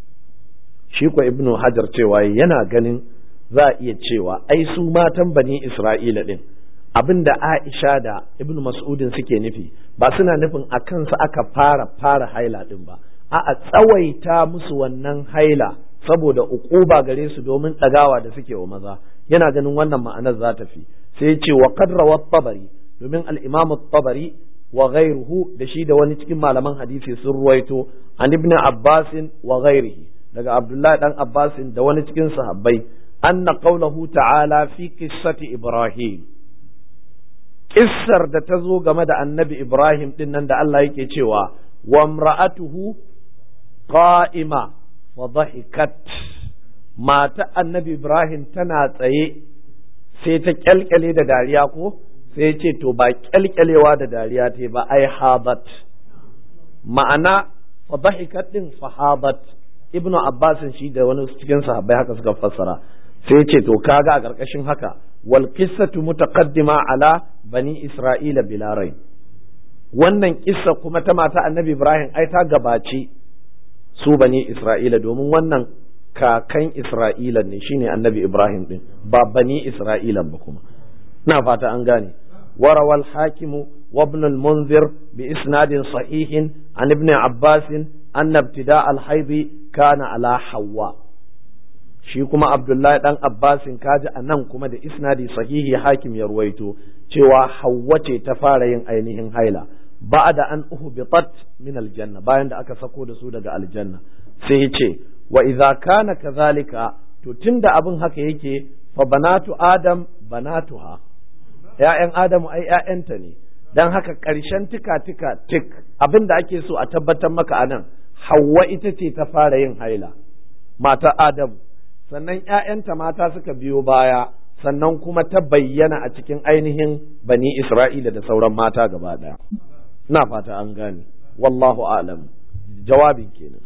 shi ko ibnu hajar cewa yana ganin za a iya cewa ai su matan bani isra'ila din abinda aisha da ibnu mas'udin suke nufi ba suna nufin a kansu aka fara fara haila din ba a a tsawaita musu wannan haila saboda uquba gare su domin ɗagawa da suke wa maza yana ganin wannan ma'anar za ta fi sai ce wa qad rawat tabari domin al-imam tabari wa ghairuhu da shi da wani cikin malaman hadisi sun ruwaito an ibn Abbas wa ghairihi daga Abdullah dan Abbas da wani cikin sahabbai anna qawluhu ta'ala fi qissati Ibrahim kissar da ta zo game da annabi Ibrahim din nan da Allah yake cewa wa imra'atuhu qa'ima fa dhahikat mata annabi Ibrahim tana tsaye sai ta kyalkyale da dariya ko sai ce to ba kyalkyalewa da dariya ta ba ai habat ma'ana fa dhahikat din fa habat ibnu abbas shi da wani cikin sahabbai haka suka fassara sai ce to kaga a karkashin haka wal qissatu mutaqaddima ala bani isra'ila bila rai wannan kissa kuma ta mata annabi ibrahim ai ta gabaci su bani isra'ila domin wannan kakan isra'ila ne shine annabi ibrahim din ba bani isra'ila ba kuma na fata an gane وروى الحاكم وابن المنذر بإسناد صحيح عن ابن عباس أن ابتداء الحيض كان على حواء shi kuma Abdullahi dan Abbasin kaji a nan kuma da isnadi sahihi hakim ya ruwaito cewa Hauwa ce ta fara yin ainihin haila ba'da an uhbitat min aljanna bayan da aka sako da su daga aljanna sai ya ce wa idza kana kadhalika to tunda abin haka yake fa banatu adam banatuha ‘ya'yan Adamu ai ‘ya'yanta ne, don haka ƙarshen tika-tika tik abin da ake so a tabbatar maka a nan, Hauwa ita ce ta fara yin haila, mata Adamu, sannan ‘ya'yanta mata suka biyo baya, sannan kuma ta bayyana a cikin ainihin bani Isra'ila da sauran mata gaba ɗaya. Na fata an gane, wallahu alam, jawabin kenan.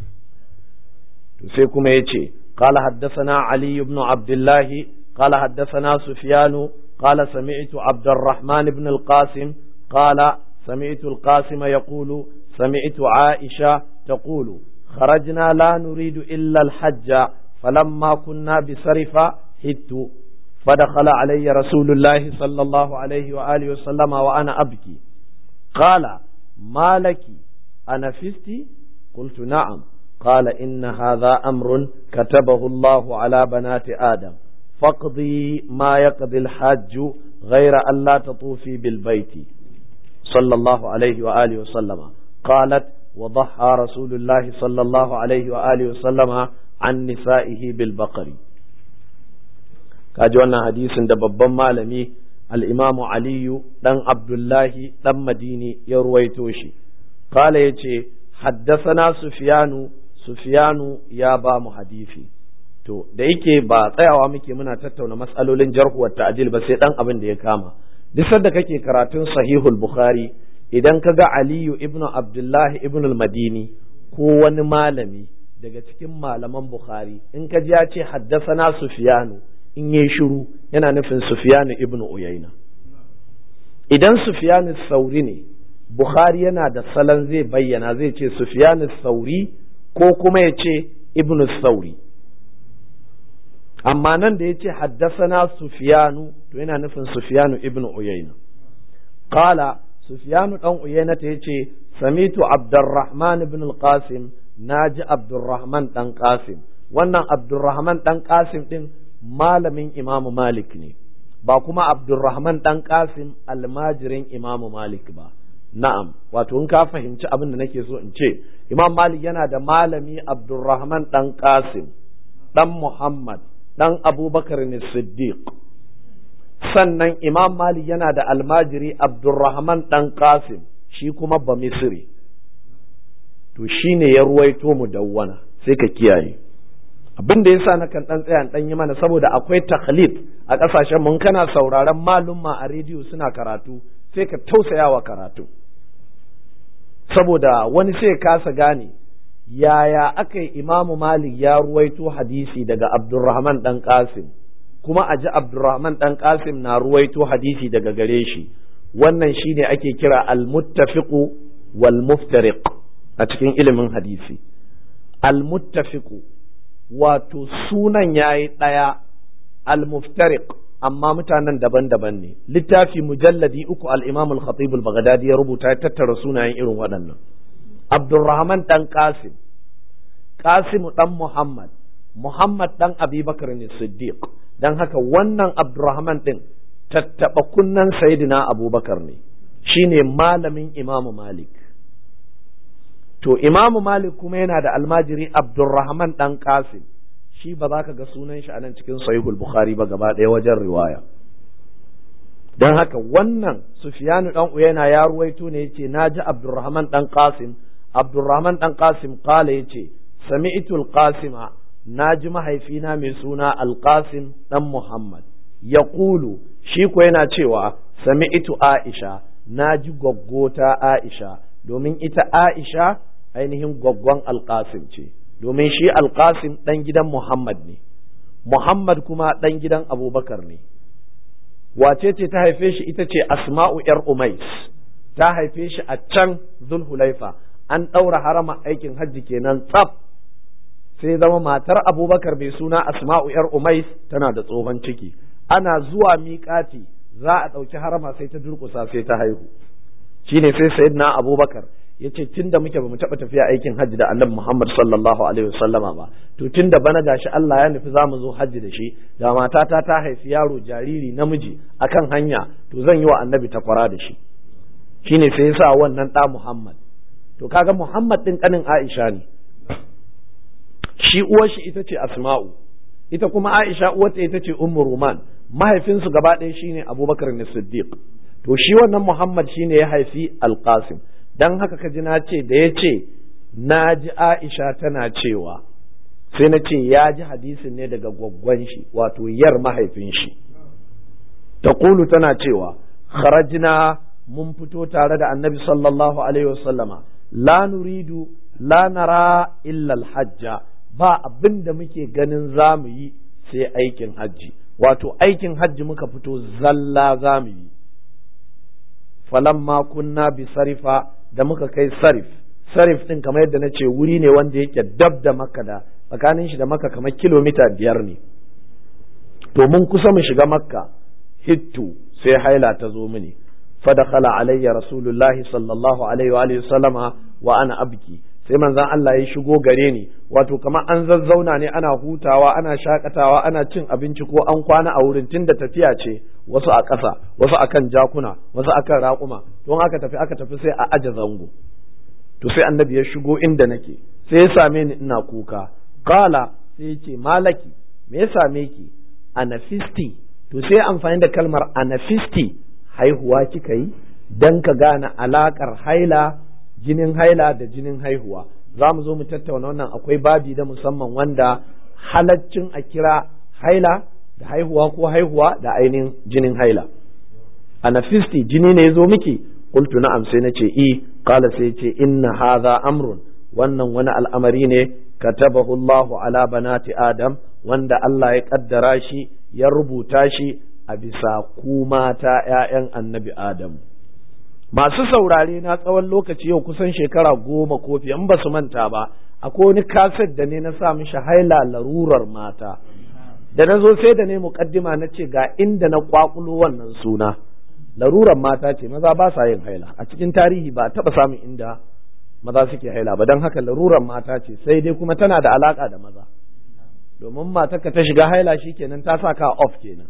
To sai kuma ya ce, قال حدثنا علي بن عبد الله قال حدثنا سفيان قال سمعت عبد الرحمن بن القاسم قال سمعت القاسم يقول سمعت عائشة تقول خرجنا لا نريد إلا الحج فلما كنا بسرفة هدت فدخل علي رسول الله صلى الله عليه وآله وسلم وأنا أبكي قال ما لك أنفست قلت نعم قال إن هذا أمر كتبه الله على بنات آدم فاقضي ما يقضي الحاج غير أن لا تطوفي بالبيت صلى الله عليه وآله وسلم قالت وضحى رسول الله صلى الله عليه وآله وسلم عن نسائه بالبقر kaji wannan hadisin da babban malami al'imamu aliyu ɗan abdullahi ɗan madini ya ruwaito shi kala ya ce haddasana sufiyanu sufiyanu ya ba mu hadisi to da yake ba tsayawa muke muna tattauna matsalolin jarhuwar ta'adil ba sai dan abin da ya kama duk sanda kake karatun sahihul bukhari idan ka ga aliyu ibnu abdullahi ibnu madini ko wani malami daga cikin malaman bukhari in ka ji ya ce haddasana sufiyanu in yi shiru yana nufin sufiyanu ibnu uyaina idan sufiyanu sauri ne bukhari yana da salon zai bayyana zai ce sufiyanu sauri ko kuma ya ce ibnu sauri amma nan da ya ce haddasana sufiyanu to yana nufin sufiyanu ibnu uyayna qala sufiyanu dan uyayna ta yace samitu abdurrahman ibn al-qasim naji abdurrahman dan qasim wannan abdurrahman dan qasim din malamin imamu malik ne ba kuma abdurrahman dan qasim almajirin imamu malik ba na'am wato in ka fahimci abin da nake so in ce imam malik yana da malami abdurrahman dan qasim dan muhammad dan abubakar ne siddiq sannan imam malik yana da almajiri abdurrahman dan qasim shi kuma ba misri to shine ya ruwaito mu dawwana sai ka kiyaye abin da yasa na kan dan tsaya dan yi mana saboda akwai takhlif a kasashen mun kana sauraron malumma a rediyo suna karatu sai ka tausayawa karatu saboda wani sai kasa gane yaya aka yi imamu malik ya ruwaito hadisi daga abdurrahman dan qasim kuma a ji abdurrahman dan qasim na ruwaito hadisi daga gare shi wannan shine ake kira al-muttafiqu wal muftariq a cikin ilimin hadisi al-muttafiqu wato sunan yayi ɗaya al-muftariq amma mutanen daban-daban ne littafi mujalladi uku al-imam al-khatib al-baghdadi ya rubuta ya tattara sunayen irin waɗannan abdurrahman dan qasim qasim dan muhammad muhammad dan abubakar ne siddiq dan haka wannan abdurrahman din tattaba kunnan sayyidina abubakar ne shine malamin imamu malik to imamu malik kuma yana da almajiri abdurrahman dan qasim shi ba za ka ga sunan shi a nan cikin sahihul bukhari ba gaba ɗaya wajen riwaya don haka wannan sufiyanu dan uyana ya ruwaito ne yace naji abdurrahman dan qasim abdurrahman dan qasim qala yace sami'tu alqasima naji mahaifina mai suna alqasim dan muhammad yaqulu shi ko yana cewa sami'tu aisha naji gwaggota aisha domin ita aisha ainihin gwaggon alqasim ce domin shi alƙasim ɗan gidan Muhammad ne, Muhammad kuma ɗan gidan Abubakar ne. Wace ce ta haife shi ita ce Asma'u ‘yar Umais, ta haife shi a can Zulhulaifa, an ɗaura harama aikin hajji kenan tsaf. Sai zama matar Abubakar mai suna Asma'u ‘yar Umais tana da tsohon ciki, ana zuwa miƙati za a ɗauki harama sai ta durƙusa sai ta haihu. Shi ne sai Sayyidina Abubakar ya ce tun da muke ba mu taɓa tafiya aikin hajji da annabi Muhammad sallallahu alaihi wasallama ba to tun da bana gashi Allah ya nufi za mu zo hajji da shi da matata ta haifi yaro jariri namiji akan hanya to zan yi wa annabi takwara da shi shine sai ya sa wannan ɗa Muhammad to kaga Muhammad ɗin ƙanin Aisha ne shi uwar shi ita ce Asma'u ita kuma Aisha uwarta ita ce Ummu Ruman mahaifinsu gaba ɗaya shine Abubakar ne Siddiq to shi wannan Muhammad shine ya haifi Al-Qasim dan haka ka ji na ce da ya ce na ji Aisha tana cewa sai na ce ya ji hadisin ne daga gwaggwan shi wato yar mahaifin shi taqulu tana cewa kharajna mun fito tare da annabi sallallahu alaihi wasallama la nuridu la nara illa alhajja ba abin da muke ganin za mu yi sai aikin hajji wato aikin hajji muka fito zalla za mu yi falamma kunna bi sarifa da muka kai sarif sarif din kamar yadda na ce wuri ne wanda yake dab da makka da tsakanin shi da makka kamar kilomita biyar ne to mun kusa mu shiga makka hittu sai haila ta zo mini fadakhala alayya rasulullahi sallallahu alaihi wa sallama wa ana abki sai manzon Allah ya shigo gare ni wato kamar an zazzauna ne ana hutawa ana shakatawa ana cin abinci ko an kwana a wurin tunda tafiya ce wasu a ƙasa wasu akan jakuna wasu akan raƙuma don aka tafi aka tafi sai a aje zango to sai annabi ya shigo inda nake sai ya same ni ina kuka qala sai ya ce malaki me ya same ki anafisti to sai amfani da kalmar anafisti haihuwa kika yi dan ka gane alakar haila jinin haila da jinin haihuwa za mu zo mu tattauna wannan akwai babi da musamman wanda halaccin a kira haila da haihuwa ko haihuwa da ainihin jinin haila anafisti jini ne ya zo miki qultu na'am sai nace i qala sai ce inna hadha amrun wannan wani al'amari ne katabahu Allahu ala banati adam wanda Allah ya kaddara shi ya rubuta shi a bisa ku mata ƴaƴan annabi Adam masu saurare na tsawon lokaci yau kusan shekara goma ko fiye in ba su manta ba akwai wani kaset da ne na sa mishi haila larurar mata da na zo sai da ne muƙaddima na ce ga inda na kwakulo wannan suna larurar mata ce maza ba sa yin haila a cikin tarihi ba taɓa samun inda maza suke haila ba don haka larurar mata ce sai dai kuma tana da alaka da maza domin matarka ta shiga haila shi kenan ta sa ka off kenan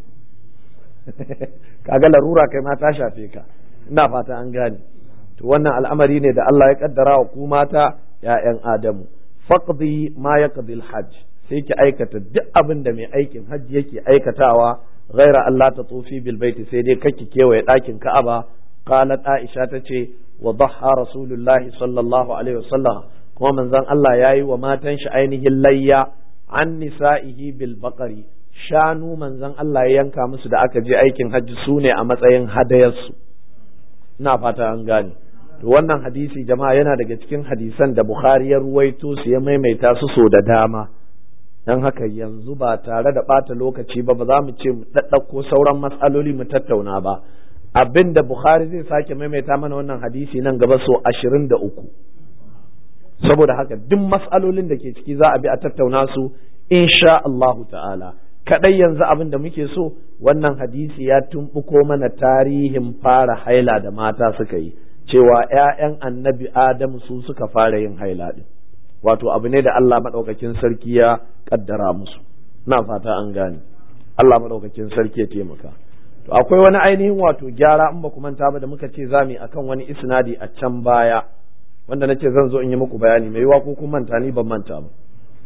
kaga larura kai ma ta shafe ka ina fata an gane to wannan al'amari ne da Allah ya kaddara wa ku mata ‘ya'yan Adamu faqdi ma yaqdi hajj sai ki aikata duk abin da mai aikin hajji yake aikatawa ghaira Allah ta tsofi bil baiti sai dai kake kewaye ɗakin Ka'aba qalat Aisha tace wa dhaha rasulullahi sallallahu alaihi wasallam kuma manzon Allah yayi wa matan shi ainihin layya an nisa'ihi bil baqari shanu manzon Allah ya yanka musu da aka je aikin hajji su ne a matsayin hadayarsu ina fata an gane to wannan hadisi jama'a yana daga cikin hadisan da Bukhari ya ruwaito su ya maimaita su so da dama dan haka yanzu ba tare da ɓata lokaci ba ba za mu ce mu ɗaɗɗauko sauran matsaloli mu tattauna ba abin da Bukhari zai sake maimaita mana wannan hadisi nan gaba so ashirin da uku saboda haka duk matsalolin da ke ciki za a bi a tattauna su insha Allahu ta'ala kadai yanzu abin da muke so wannan hadisi ya tumbuko mana tarihin fara haila da mata suka yi cewa ‘ya'yan annabi Adamu su suka fara yin haila ɗin wato abu ne da Allah maɗaukakin sarki ya ƙaddara musu na fata an gane Allah maɗaukakin sarki ya taimaka to akwai wani ainihin wato gyara in ba ku manta ba da muka ce za mu akan wani isnadi a can baya wanda na ce zan zo in yi muku bayani mai yiwa ko kun manta ni ban manta ba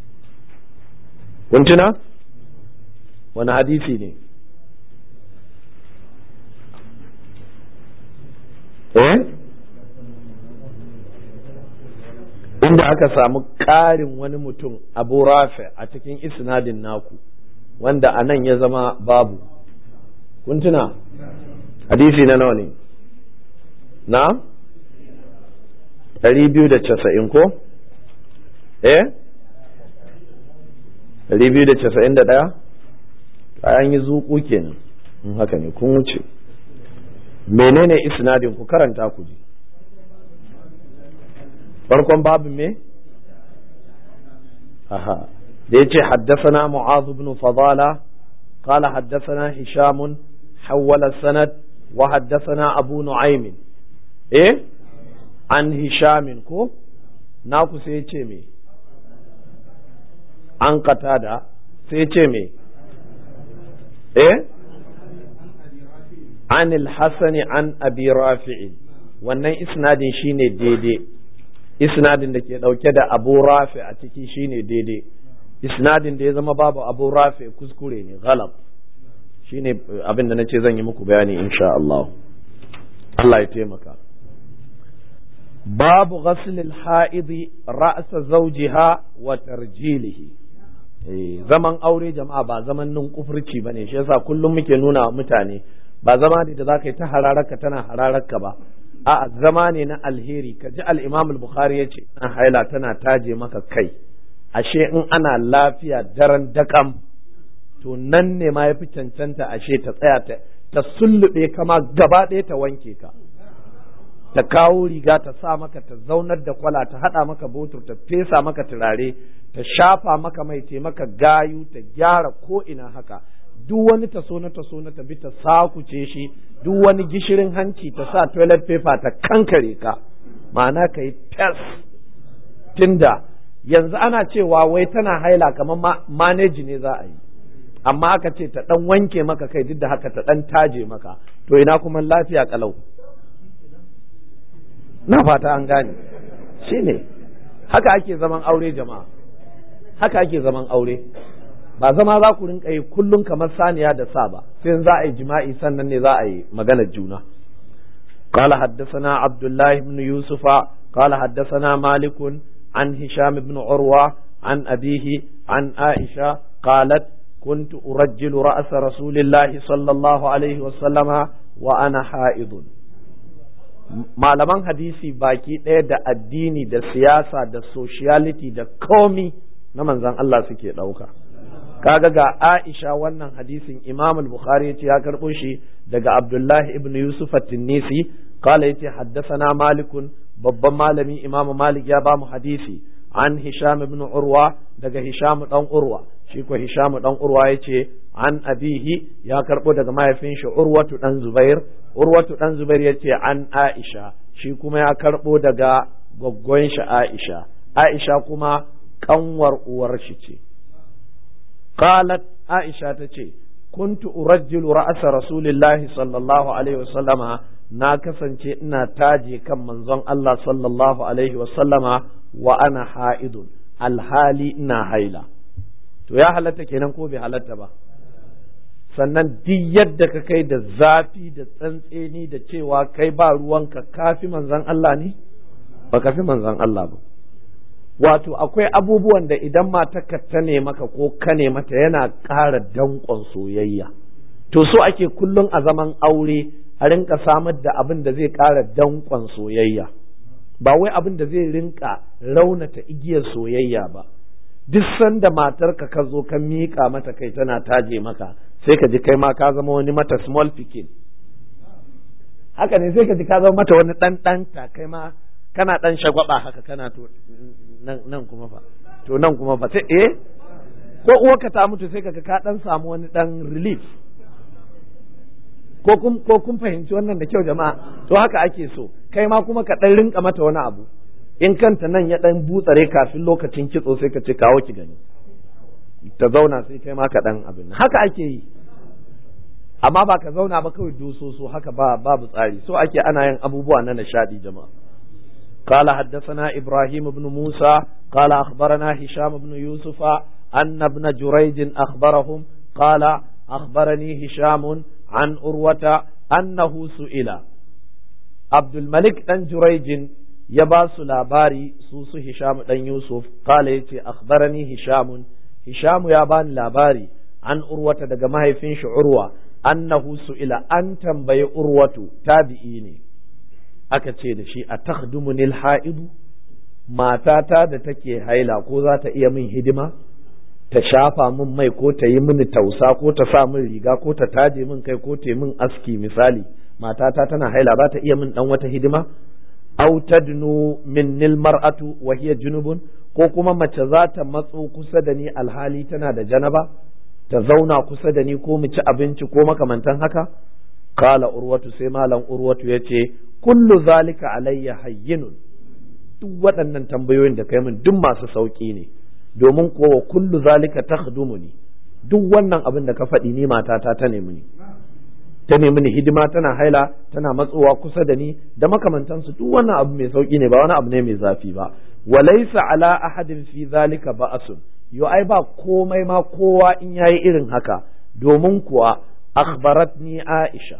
kun tuna wani hadisi ne eh inda aka samu ƙarin wani mutum abu rafi a cikin isnadin naku wanda a nan ya zama babu kun tuna hadisi na nawa ne na ɗari biyu da casa'in ko eh ɗari biyu da casa'in da ɗaya kayan yi zuƙu kenan in haka ne kun wuce menene isnadin ku karanta ku ji farkon babin me aha da yace haddathana mu'adh ibn fadala qala haddathana hisham hawala sanad wa haddathana abu nu'aym eh an hisham ko naku sai yace me an qatada sai yace me eh an al-hasan an abi rafi'in wannan isnadin shine daidai isnadin da ke ɗauke da abu rafi a ciki shine daidai isnadin da ya zama babu abu rafi kuskure ne galab shine abin da na ce zan yi muku bayani insha Allah Allah ya taimaka babu ghaslil ha'idi ra'sa zawjiha wa tarjilihi zaman aure jama'a ba zaman nun kufurci bane shi yasa kullum muke nuna wa mutane ba zama ne da za ka yi ta hararaka tana hararaka ba a zama ne na alheri ka ji al-imam al-bukhari ya ce na haila tana taje maka kai ashe in ana lafiya daren dakam to nan ne ma yafi cancanta ashe ta tsaya ta ta sullube kama gaba ɗaya ta wanke ka ta kawo riga ta sa maka ta zaunar da kwala ta haɗa maka botur ta fesa maka turare ta shafa maka mai te maka gayu ta gyara ko ina haka duk wani taso na taso na tabi ta sakuce shi duk wani gishirin hanci ta sa toilet paper ta kankare ka ma'ana ka yi fes tunda yanzu ana cewa wai tana haila kamar maneji ne za a yi amma aka ce ta dan wanke maka kai duk da haka ta dan taje maka to ina kuma lafiya kalau na fata an gane shine haka ake zaman aure jama'a haka ake zaman aure ba zama za ku rinka yi kullum kamar saniya da sa ba sai za a yi jima'i sannan ne za a yi maganar juna قال حدثنا عبد الله بن يوسف قال حدثنا مالك عن هشام بن عروة عن أبيه عن عائشة قالت كنت أرجل رأس رسول الله صلى الله عليه وسلم وأنا حائض malaman hadisi baki ɗaya da addini da siyasa da sociality da komi na manzan Allah suke ɗauka kaga ga Aisha wannan hadisin Imam al-Bukhari yace ya karɓo shi daga Abdullahi ibn Yusuf at-Tinnisi qala yace haddathana Malik babban malami Imam Malik ya ba mu hadisi an Hisham ibn Urwa daga Hisham dan Urwa shi ko Hisham dan Urwa yace an abihi ya karɓo daga mahaifin shi Urwatu dan Zubair Urwatu dan Zubair yace an Aisha shi kuma ya karɓo daga gwaggwan shi Aisha Aisha kuma kanwar uwar shi ce قالت عائشة تشي كنت أرجل رأس رسول الله صلى الله عليه وسلم ناكسا إنا تاجي كم منزون الله صلى الله عليه وسلم وأنا حائض الحالي إنا هيلا to ya halatta kenan ko bai halatta ba sannan duk yadda ka kai da zafi da tsantseni da cewa kai ba ruwanka kafi manzon Allah ne ba kafi manzon Allah ba wato akwai abubuwan da idan matarka ta ne maka ko ka ne mata yana ƙara danƙon soyayya to so ake kullum a zaman aure a rinka samar da abin da zai ƙara danƙon soyayya ba wai abin da zai rinka raunata igiyar soyayya ba duk sanda matarka ka zo ka miƙa mata kai tana taje maka sai ka ji kai ma ka zama wani mata small picking haka ne sai ka ji ka zama mata wani ɗan ɗanta kai ma kana ɗan shagwaba haka kana to nan kuma fa to nan kuma fa sai eh ko uwarka ta mutu sai kaga ka ɗan samu wani ɗan relief ko kun ko kun fahimci wannan da kyau jama'a to haka ake so kai ma kuma ka ɗan rinka mata wani abu in kanta nan ya ɗan butsare kafin lokacin kitso sai ka ce kawo ki gani ta zauna sai kai ma ka ɗan abin haka ake yi amma ba ka zauna ba kawai dososo haka ba babu tsari so ake ana yin abubuwa na nishadi jama'a قال حدثنا إبراهيم بن موسى قال أخبرنا هشام بن يوسف أن ابن جريج أخبرهم قال أخبرني هشام عن أروة أنه سئل عبد الملك بن جريج يباس لاباري سوس هشام بن يوسف قال يتي أخبرني هشام هشام يابان لاباري عن أروة دقمه فينش عروة أنه سئل أن تنبي أروة تابعيني aka ce da shi a takhdumunil ha'idu matata da take haila ko za ta iya min hidima ta shafa min mai ko ta yi mini tausa ko ta sa min riga ko ta taje min kai ko ta yi min aski misali matata tana haila za ta iya min dan wata hidima aw tadnu minnil mar'atu wa hiya junubun ko kuma mace za ta matso kusa da ni alhali tana da janaba ta zauna kusa da ni ko mu ci abinci ko makamantan haka kala urwatu sai malam urwatu yace kullu zalika alayya hayyinun duk waɗannan tambayoyin da kai min duk masu sauƙi ne domin kowa kullu zalika takhdumuni duk wannan abin da ka faɗi ni matata ta nemi ni ta nemi ni hidima tana haila tana matsowa kusa da ni da makamantansu duk wannan abu mai sauƙi ne ba wani abu ne mai zafi ba walaysa ala ahadin fi zalika ba'asun yo ai ba komai ma kowa in yayi irin haka domin kuwa akhbaratni aisha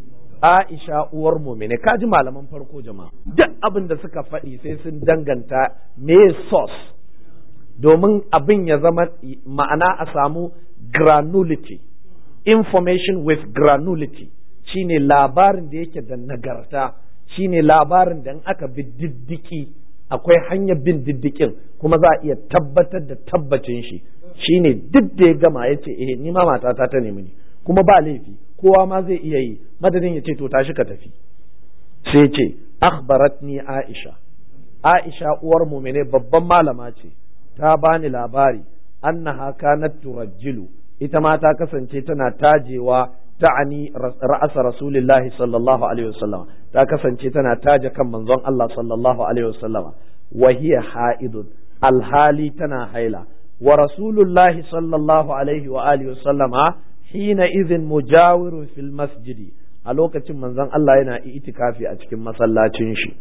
Aisha uwar mumine kaji malaman farko jama'a duk abin da suka faɗi sai sun danganta me source domin abin ya zama ma'ana a samu granulity information with granulity shine labarin da yake da nagarta shine labarin da in aka bi diddiki akwai hanyar bin diddikin kuma za a iya tabbatar da tabbacin shi shine duk da ya gama ya ce eh ni ma matata ta nemi ni kuma ba laifi kowa ma zai iya yi madadin ya ce to tashi ka tafi sai ce akhbaratni aisha aisha uwar mumine babban malama ce ta bani labari annaha kanat turajjilu ita ma ta kasance tana tajewa ta'ani ra'asa rasulillahi sallallahu alaihi wasallam ta kasance tana taje kan manzon Allah sallallahu alaihi wasallam wa hiya ha'idun alhali tana haila wa rasulullahi sallallahu alaihi wa alihi wasallama hina izin mujawirun fil masjidi a lokacin manzon Allah yana itikafi a cikin masallacin shi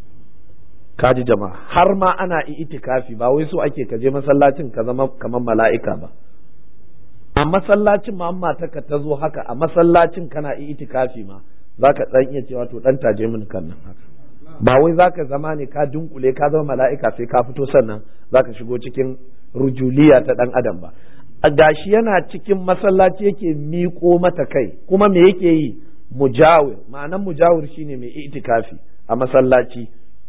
kaji jama'a har ma ana itikafi ba wai so ake kaje masallacin ka zama kamar mala'ika ba a masallacin ma amma ta ta zo haka a masallacin kana itikafi ma zaka dan iya cewa to dan taje min kan nan haka ba wai zaka zama ne ka dunkule ka zama mala'ika sai ka fito sannan zaka shigo cikin rujuliya ta dan adam ba a gashi yana cikin masallaci yake miƙo mata kai kuma me yake yi mujawir ma'anan mujawir shine mai itikafi a masallaci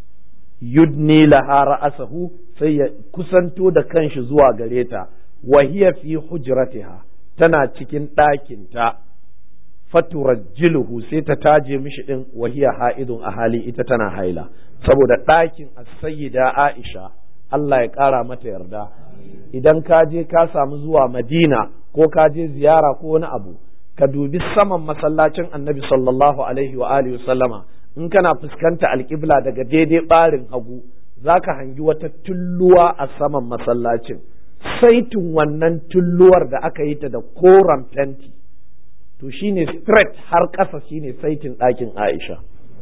yudni laha ra'asahu sai ya kusanto da kanshi zuwa gare ta wa hiya fi hujratiha tana cikin ɗakinta faturajjiluhu sai ta taje mishi din wa hiya ha'idun a hali ita tana haila saboda ɗakin as-sayyida Aisha Allah ya ƙara mata yarda idan ka je ka samu zuwa Madina ko ka je ziyara ko wani abu ka dubi saman masallacin Annabi sallallahu alaihi wa alihi sallama in kana fuskanta alƙibla daga daidai ɓarin hagu zaka hangi wata tulluwa a saman masallacin saitin wannan tulluwar da aka yi ta da koren fenti to shine straight har ƙasa shine saitin ɗakin Aisha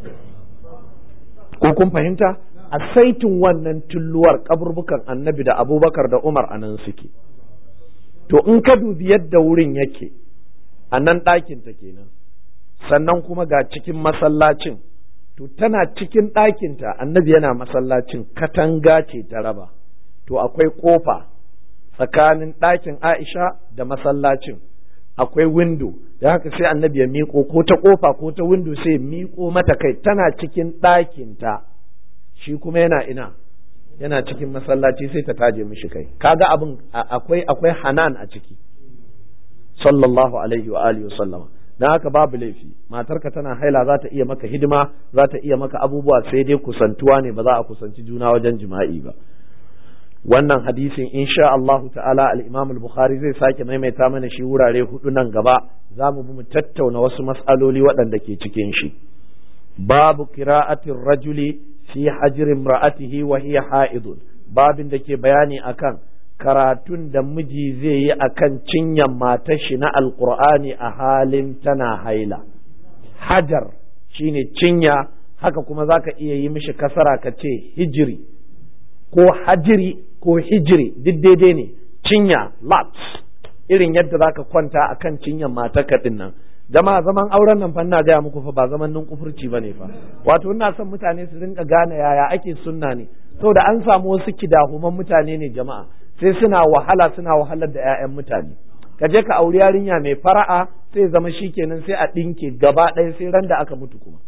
ko kun fahimta a saitin wannan tulluwar kaburbukan annabi da abubakar da umar a nan suke to in ka dubi yadda wurin yake a nan ɗakinta kenan sannan kuma ga cikin masallacin to tana cikin ɗakinta annabi yana masallacin katanga ce ta raba to akwai ƙofa tsakanin ɗakin aisha da masallacin akwai windo da haka sai annabi ya miƙo ko ta ƙofa ko ta windo sai miƙo mata kai tana cikin ɗakinta shi kuma yana ina yana cikin masallaci sai ta taje mishi kai kaga abin akwai akwai hanan a ciki sallallahu alaihi wa alihi sallama dan haka babu laifi matarka tana haila za ta iya maka hidima za ta iya maka abubuwa sai dai kusantuwa ne ba za a kusanci juna wajen jima'i ba wannan hadisin insha Allah ta'ala al-Imam al-Bukhari zai sake maimaita mana shi wurare hudu nan gaba za mu bi mu tattauna wasu mas'aloli waɗanda ke cikin shi babu qira'atir rajuli fi hajri imra'atihi wa hiya ha'idun babin da ke bayani akan karatun da miji zai yi akan cinyan matar shi na alqur'ani a halin tana haila hajar shine cinya haka kuma zaka iya yi mishi kasara ka ce hijiri ko hajiri ko hijiri duk daidai ne cinya laps irin yadda zaka kwanta akan cinyan matarka din nan jama'a zaman auren nan fa ina gaya muku fa ba zaman nun kufurci bane fa wato ina son mutane su rinka gane yaya ake sunna ne saboda an samu wasu kidahuman mutane ne jama'a sai suna wahala suna wahalar da 'ya'yan mutane ka je ka auri yarinya mai fara'a sai zama shikenan sai a ɗinke gaba ɗaya sai ran da aka mutu kuma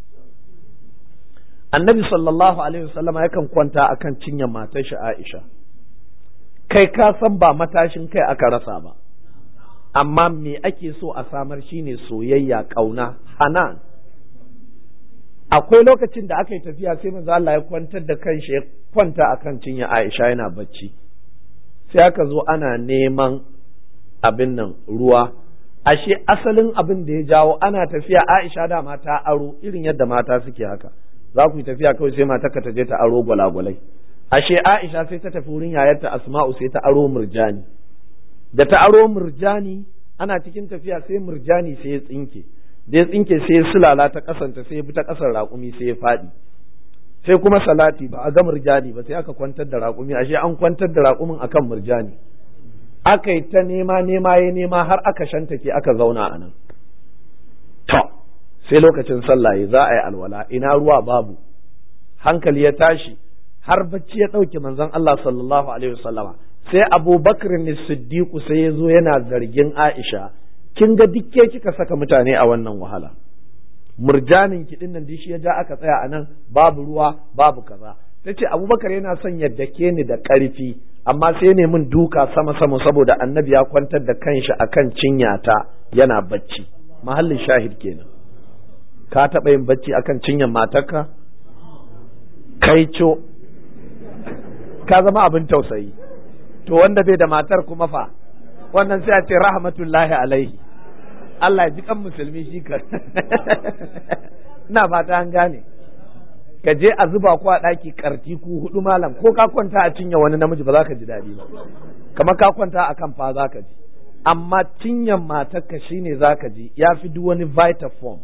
annabi sallallahu alaihi wasallama yakan kwanta akan cinyar matar shi Aisha kai ka san ba matashin kai aka rasa ba amma me ake so a samar shine soyayya kauna hanan akwai lokacin da aka yi tafiya sai manzo Allah ya kwantar da kanshi ya kwanta akan cinyar Aisha yana bacci sai aka zo ana neman abin nan ruwa ashe asalin abin da ya jawo ana tafiya Aisha da mata aro irin yadda mata suke haka za ku yi tafiya kawai sai mata ka je ta aro gwalagwalai ashe Aisha sai ta tafi wurin yayarta Asma'u sai ta aro murjani da ta aro murjani ana cikin tafiya sai murjani sai ya tsinke da ya tsinke sai ya sulala ta kasanta sai ya bi ta kasar raƙumi sai ya faɗi sai kuma salati ba a ga murjani ba sai aka kwantar da raƙumi ashe an kwantar da raƙumin akan murjani aka yi ta nema nema ya nema har aka shantake aka zauna a nan to sai lokacin sallah za a yi alwala ina ruwa babu hankali ya tashi har bacci ya ɗauke manzon Allah sallallahu alaihi wasallama sai Abu Bakr ne Siddiqu sai ya zo yana zargin Aisha kin ga dikke kika saka mutane a wannan wahala murjanin ki nan dishi ya ja aka tsaya a nan babu ruwa babu kaza tace Abubakar yana son ya dake ni da ƙarfi amma sai ne min duka sama sama saboda annabi ya kwantar da kanshi akan cinyata yana bacci mahallin shahid kenan ka taɓa yin bacci akan cinyar matarka kai co ka zama abin tausayi to wanda bai da matar kuma fa wannan sai a ce rahmatullahi alaihi Allah ya ji kan musulmi shi ka ina fata an gane ka je a zuba ku a ɗaki karti ku hudu malam ko ka kwanta a cinye wani namiji ba za ka ji daɗi ba kamar ka kwanta a kan fa za ka ji amma cinyan matarka shine za ka ji ya fi duk wani vita form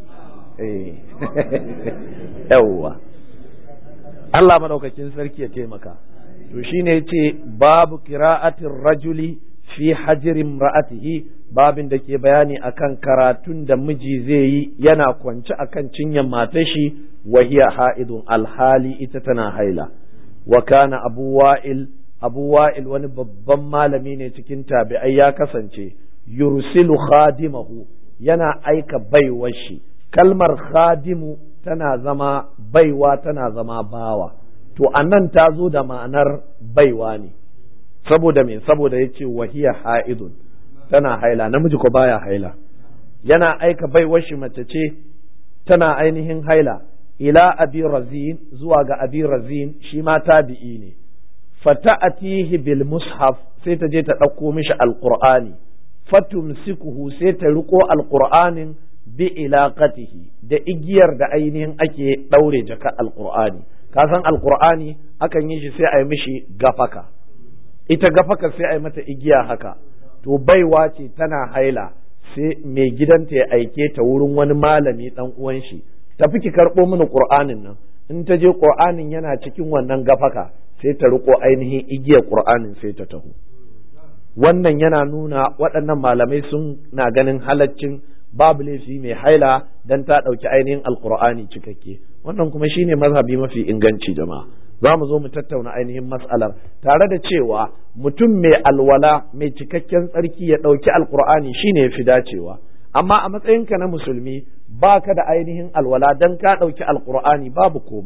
yawwa Allah madaukakin sarki ya taimaka to shine yace babu qira'atir rajuli fi hajirin ra'atihi babin da ke bayani akan karatun da miji zai yi yana kwance akan cinyan matar shi wa hiya ha'idun alhali ita tana haila wa kana abu wa'il abu wa'il wani babban malami ne cikin tabi'ai ya kasance yursilu khadimahu yana aika baiwar shi kalmar khadimu tana zama baiwa tana zama bawa to anan ta zo da ma'anar baiwa ne saboda me saboda yace wahiya ha'idun tana haila namiji ko baya haila yana aika baiwar shi mace ce tana ainihin haila ila abi razin zuwa ga abi razin shi ma tabi'i ne fata'atihi bil mushaf sai ta je ta ɗauko mishi alqur'ani fatumsikuhu sai ta riko alqur'anin bi ilaqatihi da igiyar da ainihin ake ɗaure jaka alqur'ani ka san alqur'ani akan yi shi sai a yi mishi gafaka ita gafaka sai a yi mata igiya haka to baiwa ce tana haila sai mai gidanta ya aike ta wurin wani malami dan uwan shi tafi ki karɓo mini qur'anin nan in ta je qur'anin yana cikin wannan gafaka sai ta riko ainihin igiyar qur'anin sai ta taho wannan yana nuna waɗannan malamai sun na ganin halaccin babu laifi mai haila dan ta ɗauki ainihin alqur'ani cikakke wannan kuma shine mazhabi mafi inganci jama'a za mu zo mu tattauna ainihin mas'alar tare da cewa mutum mai alwala mai cikakken tsarki ya ɗauki alkur'ani shine ya fi dacewa amma a matsayinka na musulmi ba ka da ainihin alwala don ka ɗauki alkur'ani babu komai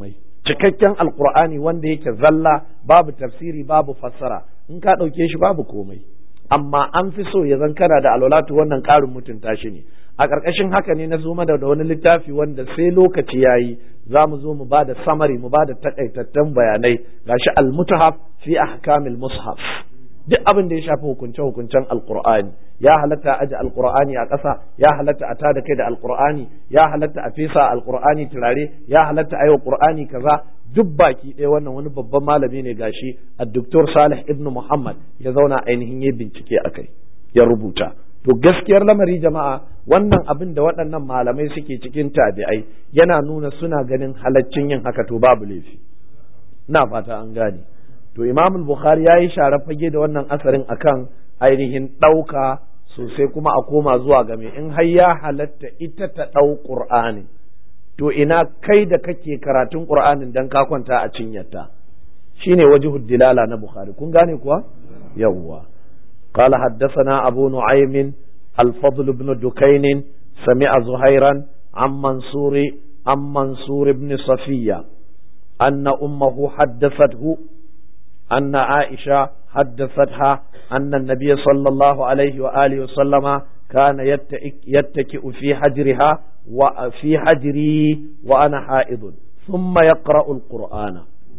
cikakken alqur'ani wanda yake zalla babu tafsiri babu fassara in ka ɗauke shi babu komai amma an fi so ya zan kana da alwalatu wannan ƙarin mutunta shi ne a ƙarƙashin haka ne na zo da wani littafi wanda sai lokaci ya yi za mu zo mu ba da samari mu ba da taƙaitattun bayanai gashi al-mutahaf fi ahkamil mushaf duk abin da ya shafi hukunce hukuncen alqur'ani ya halatta a aje alqur'ani a ƙasa ya halatta a tada kai da alqur'ani ya halatta a fesa alqur'ani turare ya halatta a yi wa qur'ani kaza duk baki ɗaya wannan wani babban malami ne gashi a doktor salih ibn muhammad ya zauna ainihin ya bincike a kai ya rubuta to gaskiyar lamari jama'a wannan abin da waɗannan malamai suke cikin tabi'ai yana nuna suna ganin halaccin yin haka to babu laifi ina fata an gane to imam bukhari ya yi share fage da wannan asarin akan ainihin ɗauka sosai kuma a koma zuwa game in har ya halatta ita ta ɗau ƙur'anin to ina kai da kake karatun qur'anin dan ka kwanta a cinyarta shine wajhud dilala na bukhari kun gane kuwa yawwa qala haddathana abu nu'aym al-fadl ibn dukayn sami'a zuhairan an mansuri an mansur ibn safiya anna ummuhu haddathathu anna aisha حدثتها أن النبي صلى الله عليه وآله وسلم كان يتكئ في حجرها وفي حجري وأنا حائض ثم يقرأ القرآن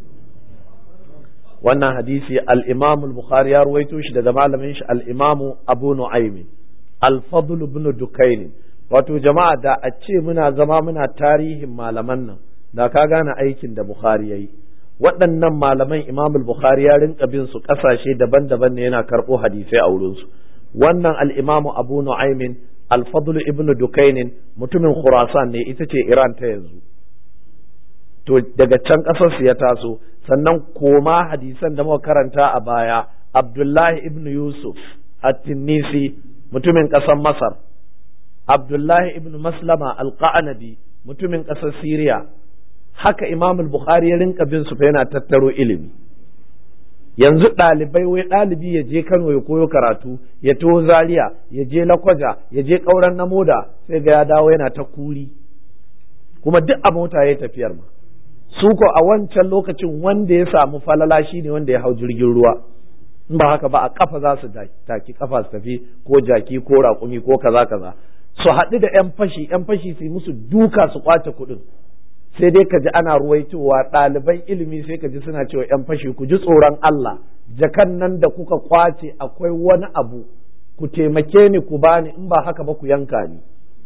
wannan hadisi al-Imam al-Bukhari ya ruwaito shi daga malamin shi al-Imam Abu Nu'aym al-Fadl ibn Dukayn wato jama'a da a ce muna zama muna tarihin malaman nan da ka gane aikin da Bukhari yayi waɗannan malaman Imam al-Bukhari ya rinka bin su ƙasashe daban-daban ne yana karɓo hadisai a wurin su wannan al-Imam Abu Nu'aym al-Fadl ibn Dukayn mutumin Khurasan ne ita ce Iran ta yanzu to daga can ƙasar su ya taso sannan koma hadisan da muka karanta a baya Abdullahi ibn Yusuf at-Tinnisi mutumin ƙasar Masar Abdullahi ibn Maslama al-Qanabi mutumin ƙasar Syria haka Imam al-Bukhari ya rinka bin su fa yana tattaro ilimi yanzu ɗalibai wai ɗalibi ya je Kano ya koyo karatu ya taho Zaria ya je Lakwaja ya je ƙauren na moda sai ga ya dawo yana ta kuri kuma duk a mota ya tafiyar ma su ko a wancan lokacin wanda ya samu falala shi ne wanda ya hau jirgin ruwa in ba haka ba a kafa za su taki kafa su tafi ko jaki ko raƙumi ko kaza kaza su haɗu da yan fashi yan fashi su musu duka su kwace kuɗin sai dai ka ji ana ruwaitowa ɗaliban ilimi sai ka ji suna cewa yan fashi ku ji tsoron Allah jakan nan da kuka kwace akwai wani abu ku taimake ni ku bani in ba haka ba ku yanka ni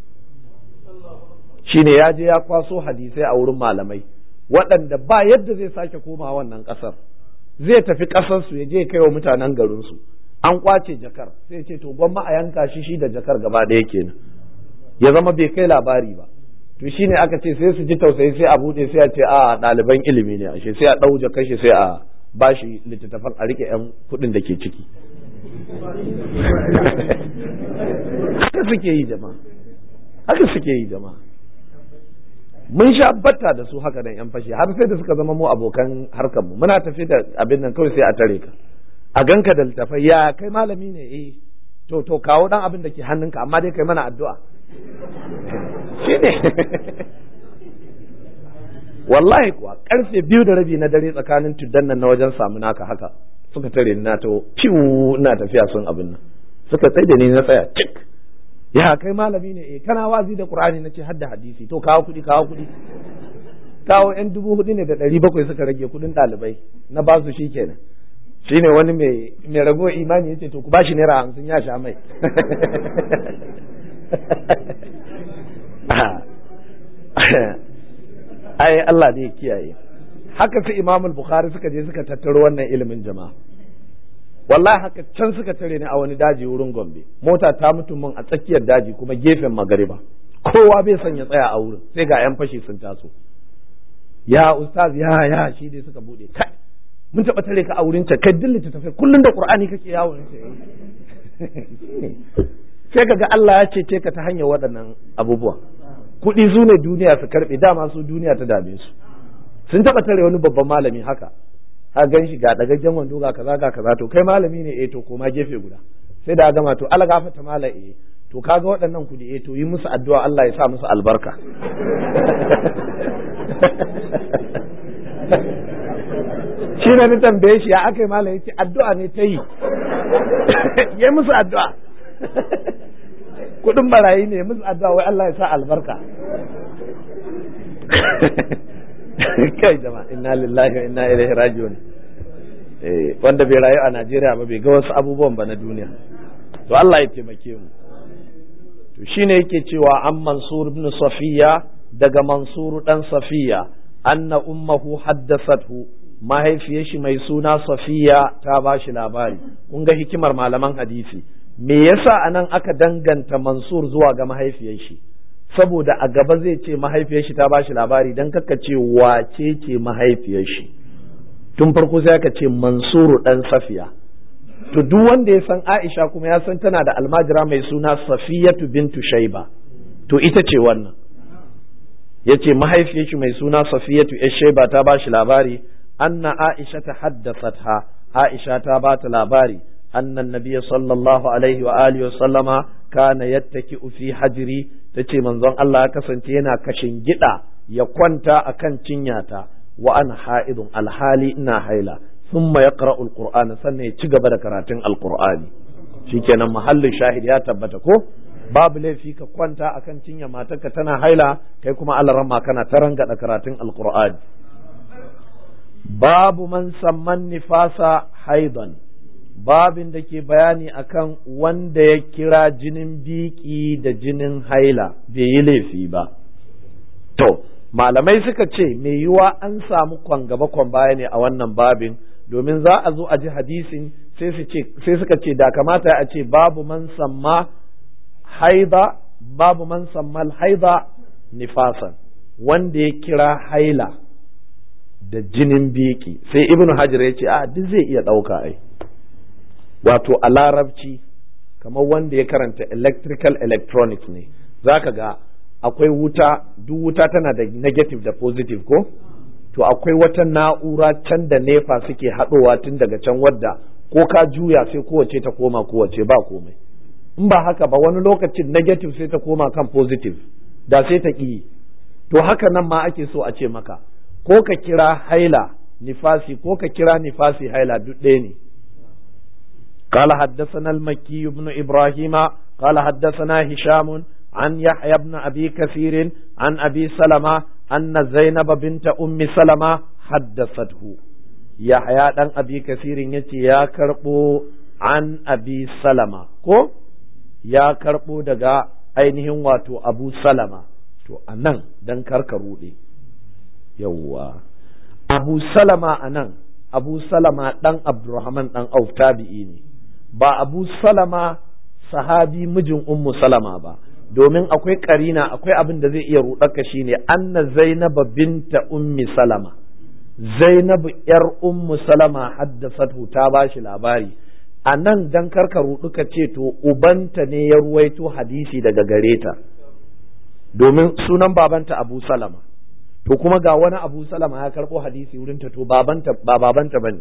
shine ya je ya kwaso hadisai a wurin malamai waɗanda ba yadda zai sake koma wannan ƙasar zai tafi ƙasarsu ya je kai wa mutanen garinsu an kwace jakar sai ce to gwamma a yanka shi shi da jakar gaba ɗaya kenan ya zama bai kai labari ba to shine aka ce sai su ji tausayi sai a buɗe sai a ce a ɗaliban ilimi ne ashe sai a ɗau jakar shi sai a bashi littattafan a rike yan kuɗin da ke ciki haka suke yi jama'a haka suke yi jama'a mun sha batta da su haka nan yan fashi har sai da suka zama mu abokan harkar mu muna tafi da abin nan kawai sai a tare ka a ganka da littafai ya kai malami ne eh to to kawo dan abin da ke hannunka amma dai kai mana addu'a shine wallahi kuwa karfe biyu da rabi na dare tsakanin tuddan nan na wajen samu naka haka suka tare ni na to ciwo ina tafiya sun abin nan suka tsaye da ni na tsaya cik ya kai malami ne eh kana wazi da qur'ani nace hadda hadisi to kawo kudi kawo kudi kawo yan dubu hudu ne da ɗari bakwai suka rage kudin ɗalibai na ba su shikenan shine wani mai mai rago imani yace to ku bashi naira hamsin ya sha mai ai Allah ne ya kiyaye haka su Imam Bukhari suka je suka tattaro wannan ilimin jama'a wallahi haka can suka tare ni a wani daji wurin gombe mota ta mutu mun a tsakiyar daji kuma gefen magariba kowa bai son ya tsaya a wurin sai ga yan fashi sun taso ya ustaz ya ya shi dai suka bude kai mun taba tare ka a wurin ta kai dillita tafi kullun da qur'ani kake yawo sai kaga Allah ya cece ka ta hanyar waɗannan abubuwa kuɗi su ne duniya su karɓe dama su duniya ta dame su sun taba tare wani babban malami haka ka gan shi ga dagaggen wando ga kaza ga kaza to kai malami ne eh to koma gefe guda sai da gama to Allah gafarta mala eh to kaga waɗannan kuɗi eh to yi musu addu'a Allah ya sa musu albarka shi ne na tambaye shi ya aka yi malam yace addu'a ne ta yi ya musu addu'a kudin barayi ne musu addu'a wai Allah ya sa albarka kai jama'a inna lillahi wa inna ilaihi raji'un eh wanda bai rayu a Najeriya ba bai ga wasu abubuwan ba na duniya to Allah ya taimake mu to shine yake cewa an Mansur ibn Safiya daga Mansur dan Safiya anna ummuhu haddathathu mahaifiyar shi mai suna Safiya ta ba shi labari kun ga hikimar malaman hadisi me yasa anan aka danganta Mansur zuwa ga mahaifiyar shi saboda a gaba zai ce mahaifiyar shi ta ba shi labari dan kaka ce wace ce mahaifiyar shi tun farko sai aka ce Mansuru dan Safiya to duk wanda ya san Aisha kuma ya san tana da almajira mai suna Safiyatu bintu Shaiba to ita ce wannan yace mahaifiyar shi mai suna Safiyatu yar Shaiba ta ba shi labari anna Aisha ta haddathatha Aisha ta ba ta labari anna Nabiy sallallahu alaihi wa alihi wa sallama kana yattaki'u fi hajri tace manzon Allah ya kasance yana kashin gida ya kwanta akan cinyata wa ana ha'idun alhali ina haila thumma yaqra'u alqur'ana sannan ya ci gaba da karatun alqur'ani shikenan mahallin shahid ya tabbata ko babu laifi ka kwanta akan cinya matarka tana haila kai kuma alarama kana ta rangada karatun alqur'ani babu man samman nifasa haidan babin da ke bayani akan wanda ya kira jinin biki da jinin haila bai yi laifi ba to malamai suka ce mai yiwa an samu kwan gaba kwan baya ne a wannan babin domin za a zo a ji hadisin sai suka ce da kamata a ce babu man samma haida babu man sammal haida nifasan wanda ya kira haila da jinin biki sai ibnu hajar ya ce a duk zai iya ɗauka ai wato a larabci kamar wanda ya karanta electrical electronics ne zaka ga akwai wuta duk wuta tana da negative da positive ko to akwai wata na'ura can da nefa suke haɗowa tun daga can wadda ko ka juya sai kowace ta koma kowace ba komai in ba haka ba wani lokacin negative sai ta koma kan positive da sai ta ƙi to haka nan ma ake so a ce maka ko ka kira haila nifasi ko ka kira nifasi haila duk ɗaya ne قال حدثنا المكي بن إبراهيم قال حدثنا هشام عن يحيى بن أبي كثير عن أبي سلمة أن زينب بنت أم سلمة حدثته يحيى بن أبي كثير يتي يا كربو عن أبي سلمة كو يا كربو دقا ainihin wato abu salama to a nan don karka ruɗe yawwa abu salama a nan abu salama ɗan abdurrahman ɗan auf tabi'i ne ba abu salama sahabi mijin ummu salama ba domin akwai karina akwai abin da zai iya ruɗaka shine anna zainaba binta ummi salama zainabu yar ummu salama haddasatu ta ba shi labari a nan dan karka ruɗu ka ce to ubanta ne ya ruwaito hadisi daga gare ta domin sunan babanta abu salama to kuma ga wani abu salama ya karɓo hadisi wurinta to babanta ba babanta bane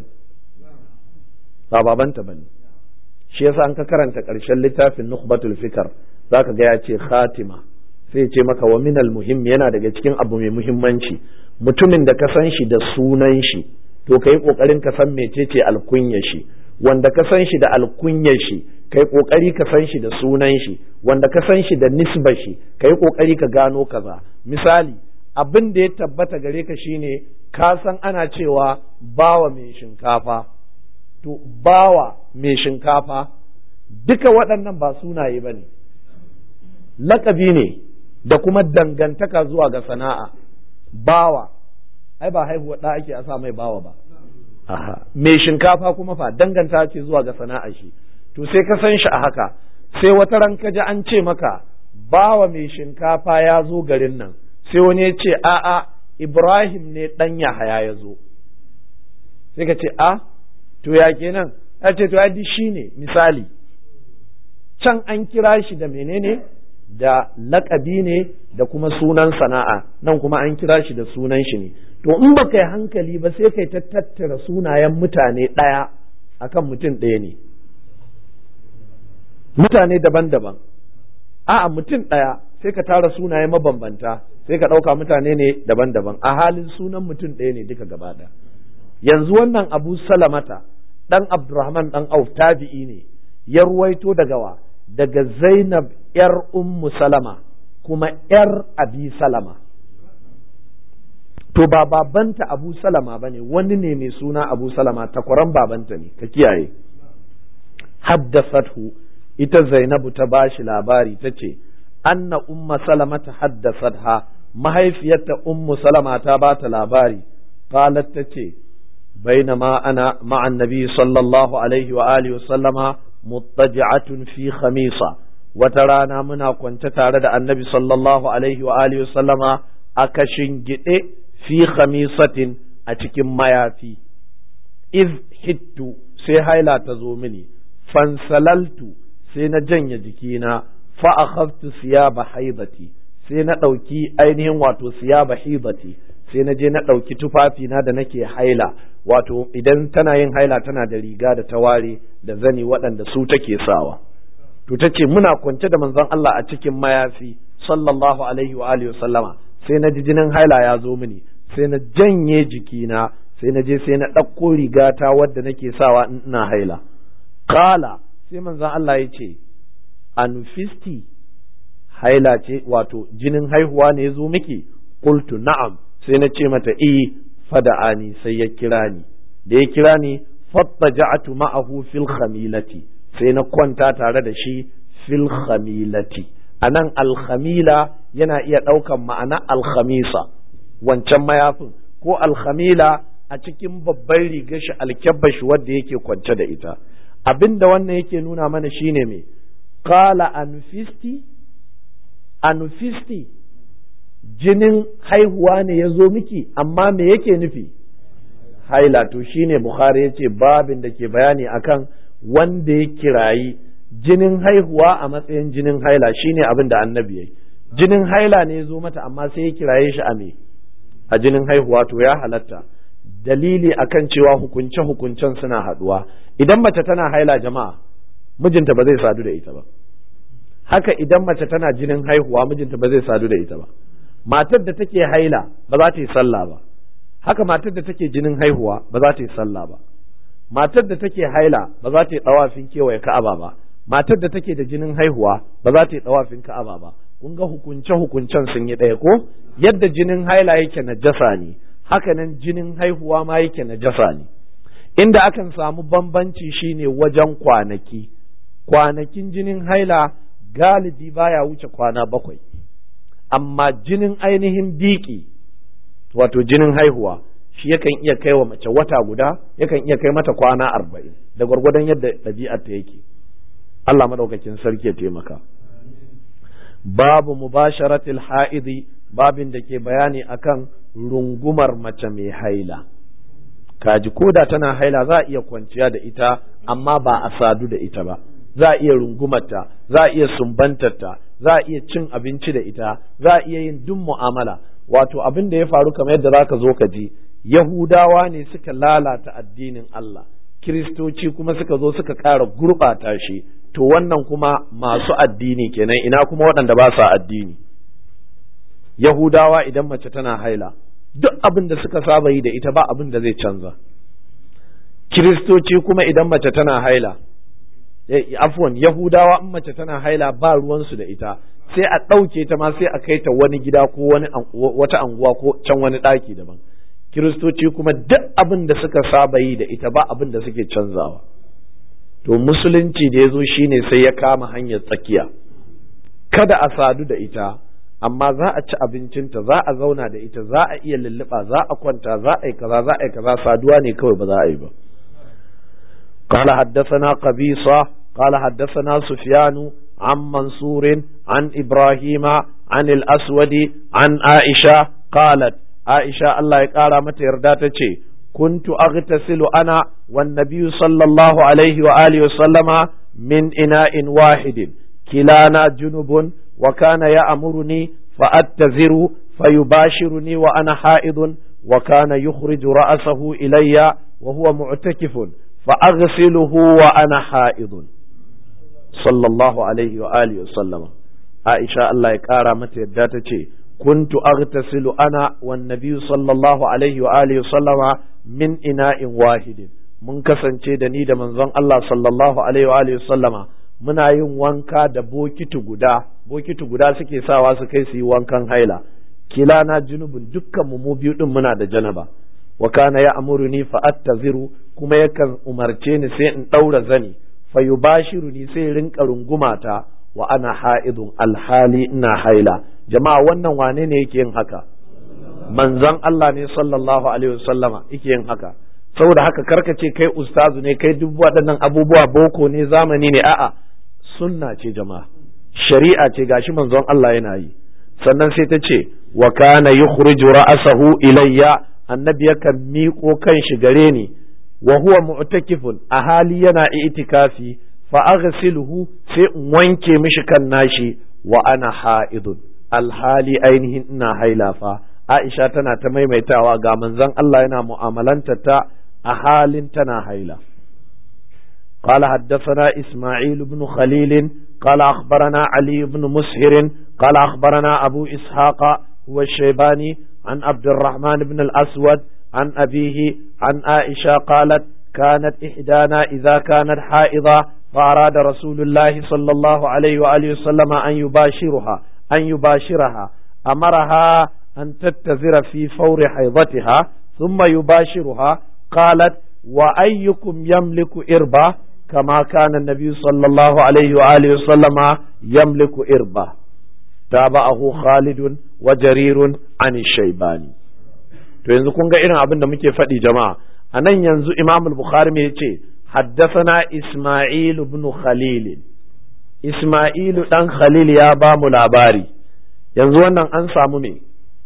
ba babanta bane shi yasa an ka karanta ƙarshen littafin nukhbatul fikar zaka ga ya ce khatima sai ce maka wa minal muhim yana daga cikin abu mai muhimmanci mutumin da ka san shi da sunan shi to kai kokarin ka san mecece alkunya shi wanda ka san shi da alkunya shi kai kokari ka san shi da sunan shi wanda ka san shi da nisba shi kai kokari ka gano kaza misali abin da ya tabbata gare ka shine ka san ana cewa bawa mai shinkafa to bawa mai shinkafa duka waɗannan ba sunaye ba ne lakabi ne da kuma dangantaka zuwa ga sana'a bawa ai ba haihuwa ɗa ake a sa mai bawa ba Aha. mai shinkafa kuma fa danganta ce zuwa ga sana'a shi to sai ka san shi a haka sai wata ran ka ji an ce maka bawa mai shinkafa ya zo garin nan sai wani ya ce a'a Ibrahim ne ɗan Yahaya ya zo sai ka ce a to ya kenan ya ce to ya shi ne misali can an kira shi da menene da lakabi ne da kuma sunan sana'a nan kuma an kira shi da sunan shi ne to in ba kai hankali ba sai kai ta tattara sunayen mutane ɗaya akan mutum ɗaya ne mutane daban-daban a'a mutum ɗaya sai ka tara sunaye mabambanta sai ka ɗauka mutane ne daban-daban a halin sunan mutum ɗaya ne duka gaba ɗaya yanzu wannan abu salamata dan abdurrahman dan auf tabi'i ne ya ruwaito daga wa daga zainab yar ummu salama kuma yar abi salama to ba babanta abu salama ba ne wani ne mai suna abu salama takwaran babanta ne ka kiyaye haddasathu ita zainabu ta bashi labari ta ce anna umma salama ta haddasatha mahaifiyarta ummu salama ta ba ta labari qalat ta ce bainama ana ma'an nabi sallallahu alaihi wa alihi wa sallama muttaji'atun fi khamisa wata rana muna kwance tare da annabi sallallahu alaihi wa alihi wa sallama a kashin gide fi khamisatin a cikin mayafi iz hittu sai haila ta zo mini fansalaltu sai na janye jikina fa akhadtu siyaba haibati sai na ɗauki ainihin wato siyaba haibati sai na je na ɗauki tufafina da nake haila wato idan tana yin haila tana da riga da taware da zani waɗanda su take sawa to ta ce muna kwance da manzon Allah a cikin mayafi sallallahu alaihi wa alihi sallama sai na ji jinin haila ya zo mini sai na janye jikina sai na je sai na ɗauko rigata wadda nake sawa in ina haila kala sai manzon Allah ya ce anufisti haila ce wato jinin haihuwa ne ya zo miki qultu na'am sai na ce mata eh fada'ani sai ya kira ni da ya kira ni fattaja'atu ma'ahu fil khamilati sai na kwanta tare da shi fil khamilati anan alkhamila yana iya ɗaukan ma'ana alkhamisa wancan mayafin ko alkhamila a cikin babban rigar shi alkyabba shi wadda yake kwance da ita abinda wannan yake nuna mana shine me qala anfisti anfisti jinin haihuwa ne ya zo miki amma me yake nufi haila to shine bukhari ya ce babin da ke bayani akan wanda ya kirayi jinin haihuwa a matsayin jinin haila shine abin da annabi ya yi jinin haila ne ya zo mata amma sai ya kiraye shi a me a jinin haihuwa to ya halatta dalili akan cewa hukunce hukuncen suna haduwa idan mace tana haila jama'a mijinta ba zai sadu da ita ba haka idan mace tana jinin haihuwa mijinta ba zai sadu da ita ba matar da take haila ba za ta yi sallah ba haka matar da take jinin haihuwa ba za ta yi sallah ba matar da take haila ba za ta yi tsawafin kewaye ka'aba ba matar da take da jinin haihuwa ba za ta yi tsawafin ka'aba ba kun ga hukunce hukuncen sun yi ɗaya ko yadda jinin haila yake najasa ne haka nan jinin haihuwa ma yake najasa ne inda akan samu bambanci shine wajen kwanaki kwanakin jinin haila galibi baya wuce kwana bakwai amma jinin ainihin biki wato jinin haihuwa shi yakan iya kai wa mace wata guda yakan iya kai mata kwana arba'in da gwargwadon yadda ɗabi'ar ta yake Allah maɗaukakin sarki ya taimaka babu mubasharatil ha'idi babin da ke bayani akan rungumar mace mai haila kaji koda tana haila za a iya kwanciya da ita amma ba a sadu da ita ba za a iya rungumarta za a iya sumbantarta za a iya cin abinci da ita za a iya yin duk mu'amala wato abin da ya faru kamar yadda za ka zo ka ji yahudawa ne suka lalata addinin Allah kiristoci kuma suka zo suka ƙara gurɓata shi to wannan kuma masu addini kenan ina kuma waɗanda ba sa addini yahudawa idan mace tana haila duk abin da suka saba yi da ita ba abin da zai canza kiristoci kuma idan mace tana haila afwan yahudawa in mace tana haila ba ruwansu da ita sai a ɗauke ta ma sai a kai ta wani gida ko wani wata anguwa ko can wani ɗaki daban kiristoci kuma duk abin da suka saba yi da ita ba abin da suke canzawa to musulunci da ya zo shine sai ya kama hanyar tsakiya kada a sadu da ita amma za a ci abincinta za a zauna da ita za a iya lulluɓa za a kwanta za a yi kaza za a yi kaza saduwa ne kawai ba za a yi ba قال حدثنا قبيصة قال حدثنا سفيان عن منصور عن إبراهيم عن الأسود عن عائشة قالت عائشة الله يقال متى يرداتك كنت أغتسل أنا والنبي صلى الله عليه وآله وسلم من إناء واحد كلانا جنب وكان يأمرني فأتذر فيباشرني وأنا حائض وكان يخرج رأسه إلي وهو معتكف فأغسله وأنا حائض صلى الله عليه وآله وسلم عائشة الله يقارى متى يداتك كنت أغتسل أنا والنبي صلى الله عليه وآله وسلم min ina'in wahidin mun kasance da ni da manzon Allah sallallahu alaihi wa alihi sallama muna yin wanka da bokiti guda bokiti guda suke sawa su kai su yi wankan haila kila na junubun dukkan mu mu biyu din muna da janaba wa kana ya amuruni fa attaziru kuma yakan umarce ni sai in daura zani fa yubashiruni sai rinka rungumata wa ana ha'idun alhali ina haila jama'a wannan wane ne yake yin haka manzon Allah ne sallallahu alaihi wasallama yake yin haka saboda haka karka ce kai ustazu ne kai duk waɗannan abubuwa boko ne zamani ne a'a sunna ce jama'a shari'a ce gashi manzon Allah yana yi sannan sai ta ce wa kana yukhriju ra'sahu ilayya annabi yakan miƙo kan shi gare ni wa huwa mu'takifun a hali yana itikafi fa aghsiluhu sai in wanke mishi kan nashi wa ana ha'idun alhali ainihin ina haila fa Aisha tana ta maimaitawa ga manzon Allah yana mu'amalanta ta a halin tana haila قال حدثنا إسماعيل بن خليل قال أخبرنا علي بن مسهر قال أخبرنا أبو إسحاق هو الشيباني عن عبد الرحمن بن الأسود عن أبيه عن عائشة قالت كانت إحدانا إذا كانت حائضة فأراد رسول الله صلى الله عليه وآله وسلم أن يباشرها أن يباشرها أمرها أن تتزر في فور حيضتها ثم يباشرها قالت وأيكم يملك إربة كما كان النبي صلى الله عليه وآله وسلم يملك إربة تابعه خالد وجرير عن الشيباني to yanzu kun ga irin abin da muke faɗi jama'a a nan yanzu imam al-bukhari mai ce haddasana isma'il ibn khalil isma'il dan khalil ya ba mu labari yanzu wannan an samu me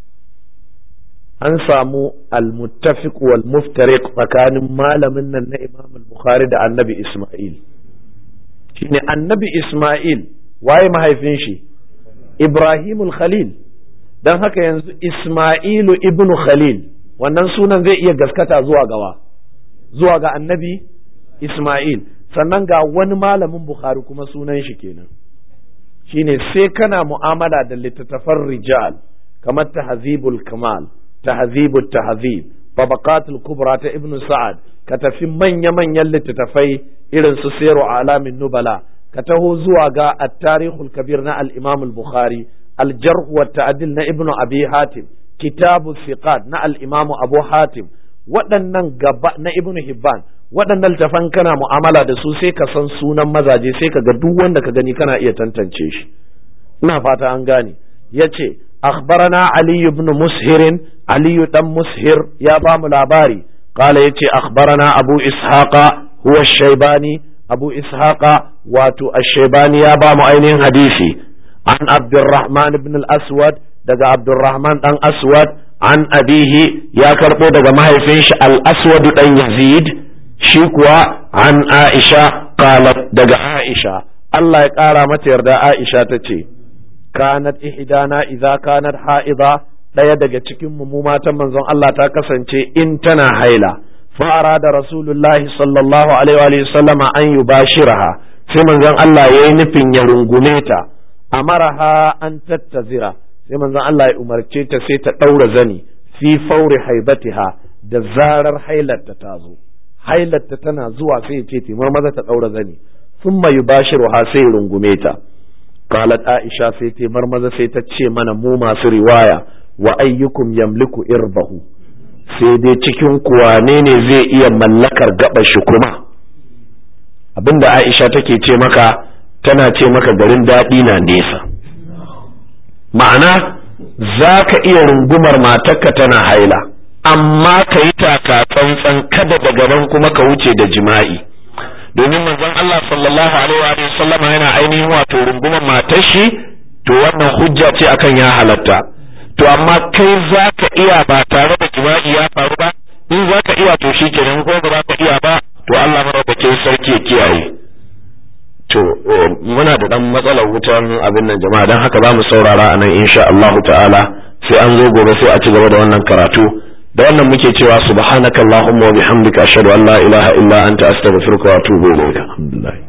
an samu al-muttafiq wal muftariq tsakanin malamin nan na imam al-bukhari da annabi isma'il shine annabi isma'il waye mahaifin shi ibrahimul khalil don haka yanzu Ismailu ibn Khalil wannan sunan zai iya gaskata zuwa gawa zuwa ga annabi Ismail sannan ga wani malamin Bukhari kuma sunan shi kenan shine sai kana mu'amala da littattafan rijal kamar tahzibul kamal tahzibul tahzib tabaqatul kubra ta ibn sa'ad ka tafi manya-manyan littattafai irin su siru alamin nubala ka taho zuwa ga at-tarikhul kabir na al-imam al-bukhari الجرح والتعديل na ابن أبي حاتم كتاب الثقات na الإمام أبو حاتم waɗannan gaba na ibn hibban waɗannan littafan kana mu'amala da su sai ka san sunan mazaje sai ka ga duk wanda ka gani kana iya tantance shi ina fata an gane yace akhbarana ali ibn mushir ali dan mushir ya ba mu labari qala yace akhbarana abu ishaqa huwa shaybani abu ishaqa wato ash-shaybani ya ba mu ainihin hadisi عن عبد الرحمن بن الأسود دقى عبد الرحمن بن أسود عن أبيه يا كربو دقى ما يفيش الأسود بن يزيد شكوى عن عائشة قالت دقى عائشة الله يقال متى يرضى عائشة تتي كانت إحدانا إذا كانت حائضة ɗaya daga cikin mu matan manzon Allah ta kasance in tana haila fa arada rasulullahi sallallahu alaihi wa sallama an yubashiraha sai manzon Allah yayi nufin ya rungume ta amaraha an tattazira sai manzon Allah ya umarce ta sai ta ɗaura zani fi fauri haibatiha da zarar hailarta ta zo hailarta tana zuwa sai ya ce timar maza ta ɗaura zani thumma yubashiruha sai rungume ta qalat aisha sai timar maza sai ta ce mana mu masu riwaya wa ayyukum yamliku irbahu sai dai cikin kuwane ne zai iya mallakar gaba shi kuma abinda aisha take ce maka tana ce maka garin daɗi na nesa ma'ana za ka iya rungumar matarka tana haila amma ka yi taka tsantsan kada daga nan kuma ka wuce da jima'i domin manzon Allah sallallahu alaihi wa sallama yana ainihin wato rungumar matar shi to wannan hujja ce akan ya halatta to amma kai za ka iya ba tare da jima'i ya faru ba in za ka iya to shi kenan ko ba za ka iya ba to Allah madaukakin sarki ya kiyaye to muna da dan matsalar wutan abin nan jama'a dan haka za mu saurara a nan insha Allah ta'ala sai an zo gobe sai a ci gaba da wannan karatu da wannan muke cewa subhanakallahumma wa bihamdika ashhadu an la ilaha illa anta astaghfiruka wa atubu ilayk alhamdulillah